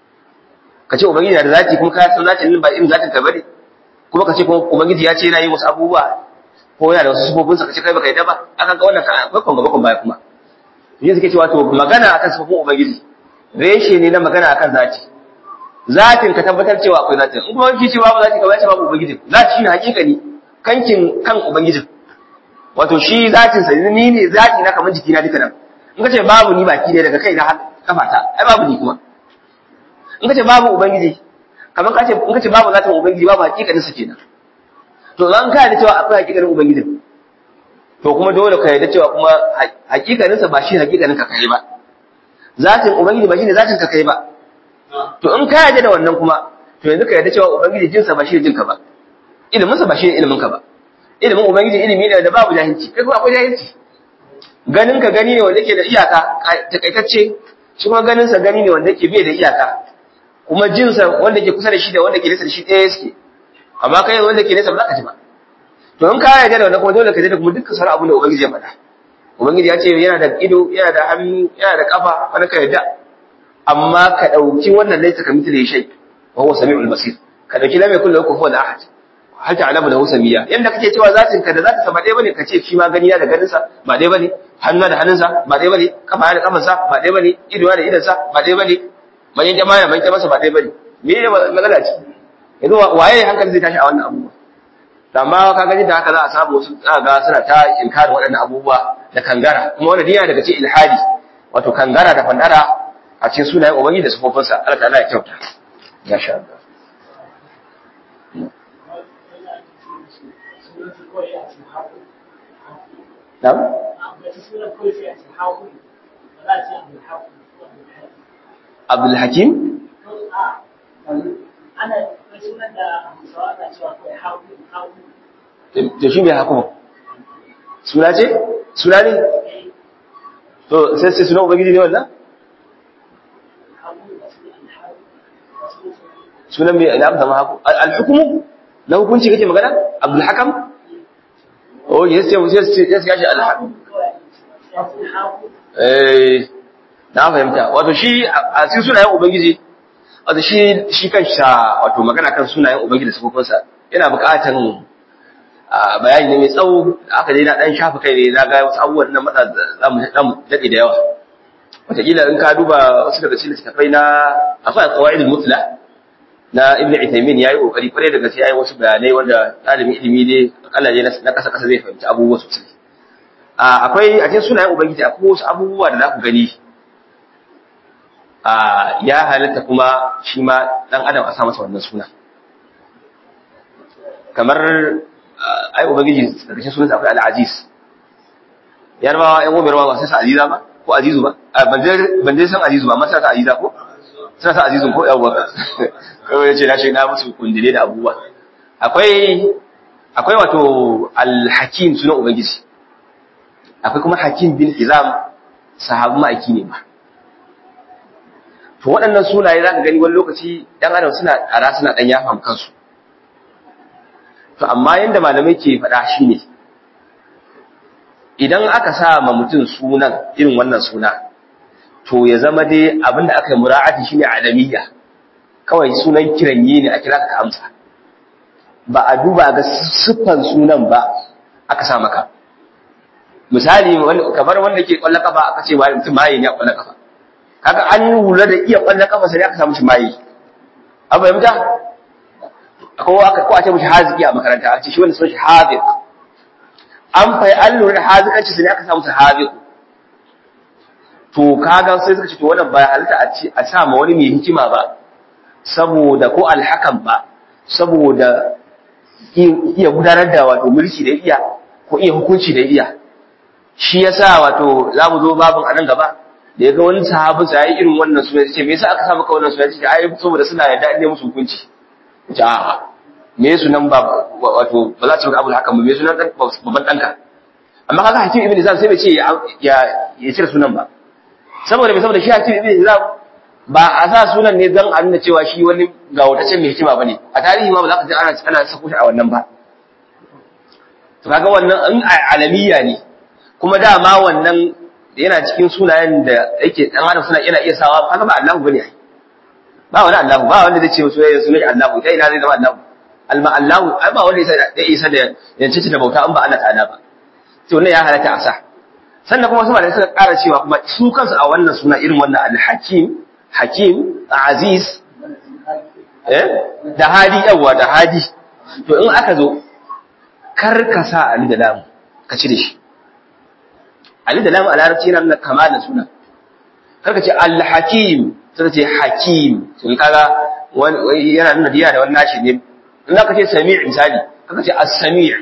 ka ce ubangiji na da zati kuma ka san zatin ba irin zatin ka bane kuma ka ce kuma ubangiji ya ce yana yin wasu abubuwa ko yana da wasu sifofinsa ka ce kai baka yi da ba aka ga wannan kana bakon gaba kun baya kuma yin suke cewa to magana akan sifofin ubangiji reshe ne na magana akan zati zatin ka tabbatar cewa akwai zatin in kuma wani cewa ba zati ka bace babu ubangijin zati shine hakika ne kankin kan ubangijin wato shi zatin sa ni ne zati na kamar jikina duka nan in ka ce babu ni baki ne daga kai na kafata ai babu ni kuma in ka ce babu ubangiji kamar ka ce in ka ce babu zatin ubangiji babu hakikanin sa kenan to zan ka da cewa akwai hakikanin ubangijin to kuma dole ka yarda cewa kuma hakikanin sa ba shi hakikanin ka kai ba zatin ubangiji ba shine zatin ka kai ba to in ka yarda da wannan kuma to yanzu ka yarda cewa ubangiji jinsa ba shi ne jinka ba ilimin sa ba shi ne ilimin ka ba ilimin ubangiji ilimi ne da babu jahilci kai kuma akwai jahilci ganin ka gani ne wanda yake da iyaka takaitacce shi kuma ganin sa gani ne wanda yake bai da iyaka kuma jin sa wanda yake kusa da shi da wanda ke nesa da shi ɗaya suke amma kai wanda ke nesa ba za ka ji ba to in ka yarda da wannan kuma dole ka yarda da kuma dukkan sauran abin da ubangiji ya faɗa ubangiji ya ce yana da ido yana da hannu yana da kafa wani ka yarda amma ka ɗauki wannan laisa ka mithli shay wa huwa samiul basir ka ɗauki lam yakul lahu kufuwan ahad hal ta'lamu lahu samiyya yanda kake cewa zatin ka da zatin sa ba dai bane kace shi ma gani da ganin sa ba dai bane hannu da hannun sa ba dai bane kafa da kafan sa ba dai bane ido da idan sa ba dai bane manyan jama'a manyan masa ba dai bane me ne magana ce yanzu waye hankali zai tashi a wannan abubuwa amma ka gani da haka za a samu wasu ga suna ta inkarin waɗannan abubuwa da kangara kuma wannan diya daga cikin ilhadi wato kangara da fandara a cikin sunayen ubangiji da sufofinsa Allah ta'ala ya kyauta ya sha Allah Na'am? Abdul Hakim? Ana sunan da Hausawa na cewa kawai haku, haku. To shi mai haku? Suna ce? Suna ne? To sai sai suna Ubangiji ne wannan? Sunan mai na amsa haku. Al-hukumu? Na hukunci kake magana? Abdul Hakam? Oh, yes, yes, yes, yes, gashi al-Hakam. Eh, na fahimta. Wato shi a cikin sunayen Ubangiji, wato shi shi kansa wato magana kan sunayen Ubangiji da sifofinsa yana buƙatan bayani ne mai tsawo da aka dai na dan shafa kai ne na ga wasu abubuwan nan matsa za mu daɗe da yawa wataƙila in ka duba wasu daga cikin littattafai na akwai qawaidul mutla na ibnu Uthaymeen yayi kokari kware da gaske yayi wasu bayanai wanda ɗalibin ilimi ne Allah ne na kasa kasa zai fahimci abubuwa sosai akwai a cikin sunayen ubangiji akwai wasu abubuwa da za ku gani ya halatta kuma shi ma dan adam a sa masa wannan suna kamar ai ubangiji daga cikin sunansa akwai al-aziz yarbawa yan gobe ba sai sa aziza ba ko azizu ba ban dai san azizu ba amma sai sa aziza ko suna sa azizun ko yawwa kawai ya ce na ce na musu kundile da abubuwa akwai akwai wato al-hakim sunan ubangiji akwai kuma hakim bin hizam sahabu ma'aiki ne ba to waɗannan sunaye za ka gani wani lokaci ɗan adam suna ara suna ɗan yafa kansu to amma yadda malamai ke faɗa shi ne idan aka sa ma mutum sunan irin wannan suna to ya zama dai abinda aka yi mura'ati shine alamiyya kawai sunan kiranye ne a kira ka amsa ba a duba ga siffan sunan ba aka sa maka misali kamar wanda ke kwallon kafa aka ce mutum maye ne a kwallon kafa kaga an lura da iya kwallon kafa sai aka samu shi maye an fahimta ko aka ko a ce mishi haziki a makaranta a ce shi wanda sun shi haziq an fai an lura da hazikanci sai aka samu shi haziq to kaga sai suka ce to wannan ba halitta a ce a sa ma wani mai hikima ba saboda ko alhakan ba saboda iya gudanar da wato mulki da iya ko iya hukunci da iya shi yasa wato za mu zo babin a nan gaba da ya ga wani sahabi sa yayi irin wannan suna ce me yasa aka sa maka wannan suna ce ai saboda suna yarda ne musu hukunci ce a me sunan ba wato ba za ta maka abul hakan ba me sunan dan babban danka amma kaga hakim ibn Hizam sai bai ce ya ya cire sunan ba saboda me saboda shi hakim ibn Hizam ba a sa sunan ne don a nuna cewa shi wani ga wataccen mai hikima bane a tarihi ma ba za ka ji ana ana sako shi a wannan ba to kaga wannan in alamiya ne kuma dama wannan yana cikin sunayen da yake dan adam suna yana iya sawa kaga ba Allahu bane ai ba wani Allahu ba wanda zai ce sunan sunan Allahu dai ina zai zama Allahu alma Allahu ai ba wanda ya isa da yance da bauta in ba Allah ta'ala ba to wannan ya halatta a sa sannan kuma su malamai suka ƙara cewa kuma su kansu a wannan suna irin wannan al-hakim hakim aziz eh da hadi yawa da hadi to in aka zo kar ka sa ali da lam ka cire shi ali da lam a larabci yana nuna kama da suna kar ka ce al-hakim sai ka ce hakim sun kaga yana nuna diya da wani nashi ne in ka ce sami' misali kar ka ce as-sami'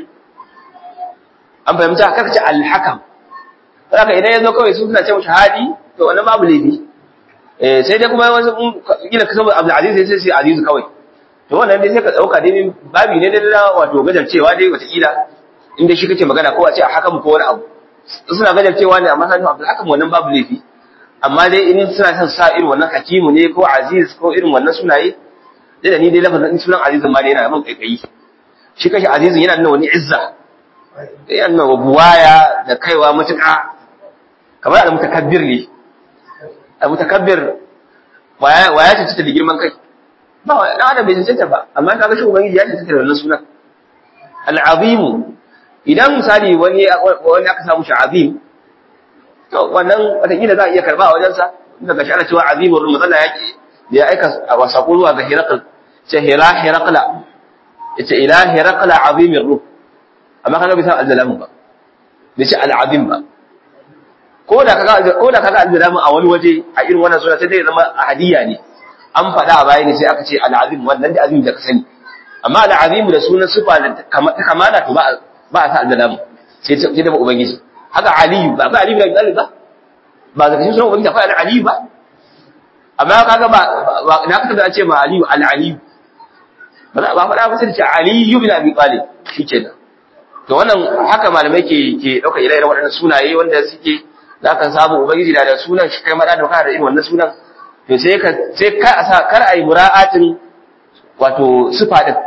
an fahimta kar ka ce al-hakam haka idan ya zo kawai su suna ce mashi hadi to wannan babu laifi eh sai dai kuma wasu kila ka saboda Abdul Aziz sai sai Aziz kawai to wannan dai sai ka dauka dai babi ne da wato gajarcewa dai wata kila inda shi kake magana ko a ce a hakan ko wani abu suna gajarcewa ne amma sanin Abdul Hakim wannan babu laifi amma dai in suna son sa irin wannan hakimu ne ko Aziz ko irin wannan sunaye dai da ni dai lafazin sunan Aziz ma dai yana mun kaikayi shi kashi Aziz yana nuna wani izza yana nuna buwaya da kaiwa mutuka kamar al-mutakabbir ne al-mutakabbir waya waya ce ta da girman kai ba wa dan adam bai cancanta ba amma kaga shi ubangiji ya cancanta da wannan sunan al-azim idan misali wani wani aka samu shi azim to wannan wataƙila za a iya karba a wajensa daga shi ana cewa azimur matsala yake da ya aika wa sako zuwa ga hirakal ce hira hirakala yace ila hirakala azimir ruh amma kaga bai san al-zalam ba bai ce al-azim ba ko da kaga ko da kaga al-zalam a wani waje a irin wannan suna sai dai zama hadiya ne an faɗa a baya ne sai aka ce al-azim wannan da azim da ka sani amma al-azim da sunan sifa da kamala to ba ba a sa al-zalam sai sai da ubangiji haka aliyu ba ba aliyu da abi ba ba da cikin sunan ubangiji akwai al-aliyu ba amma kaga ba na ka da ce ma aliyu al-aliyu ba ba faɗa ba sai ce aliyu bin abi talib shikenan to wannan haka malamai ke ke dauka ire-iren waɗannan sunaye wanda suke za ka samu ubangiji da sunan shi kai mada da kana da irin wannan sunan to sai ka sai ka asa kar ai mura'atin wato sifa din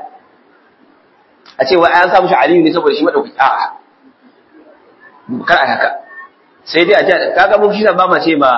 a ce wai an samu shi aliyu ne saboda shi madaukaki a'a kar ai haka sai dai a ce kaga mun shi ba ma ce ma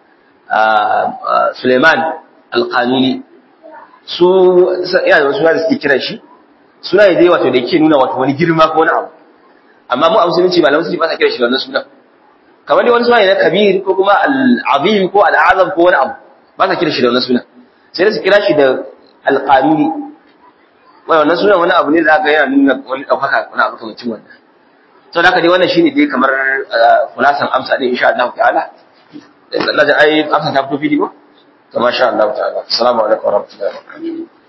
Suleiman al-Qanuni su yana da wasu suna da suke kiran shi suna ne dai wato da yake nuna wato wani girma ko wani abu amma mu a musulunci malaman musulunci ba sa kiran shi da wannan sunan kamar dai wani suna ne na kabir ko kuma al-azim ko al-azam ko wani abu ba sa kiran shi da wannan sunan sai da su kira shi da al-qanuni wannan sunan wani abu ne da aka yana nuna wani ɗaukaka wani abu kamar cin wannan sau da haka dai wannan shine dai kamar kulasan amsa ne insha Allah ta'ala Allah da ai amsa ta fito fili ba to masha Allah ta'ala assalamu alaikum wa rahmatullahi wa barakatuh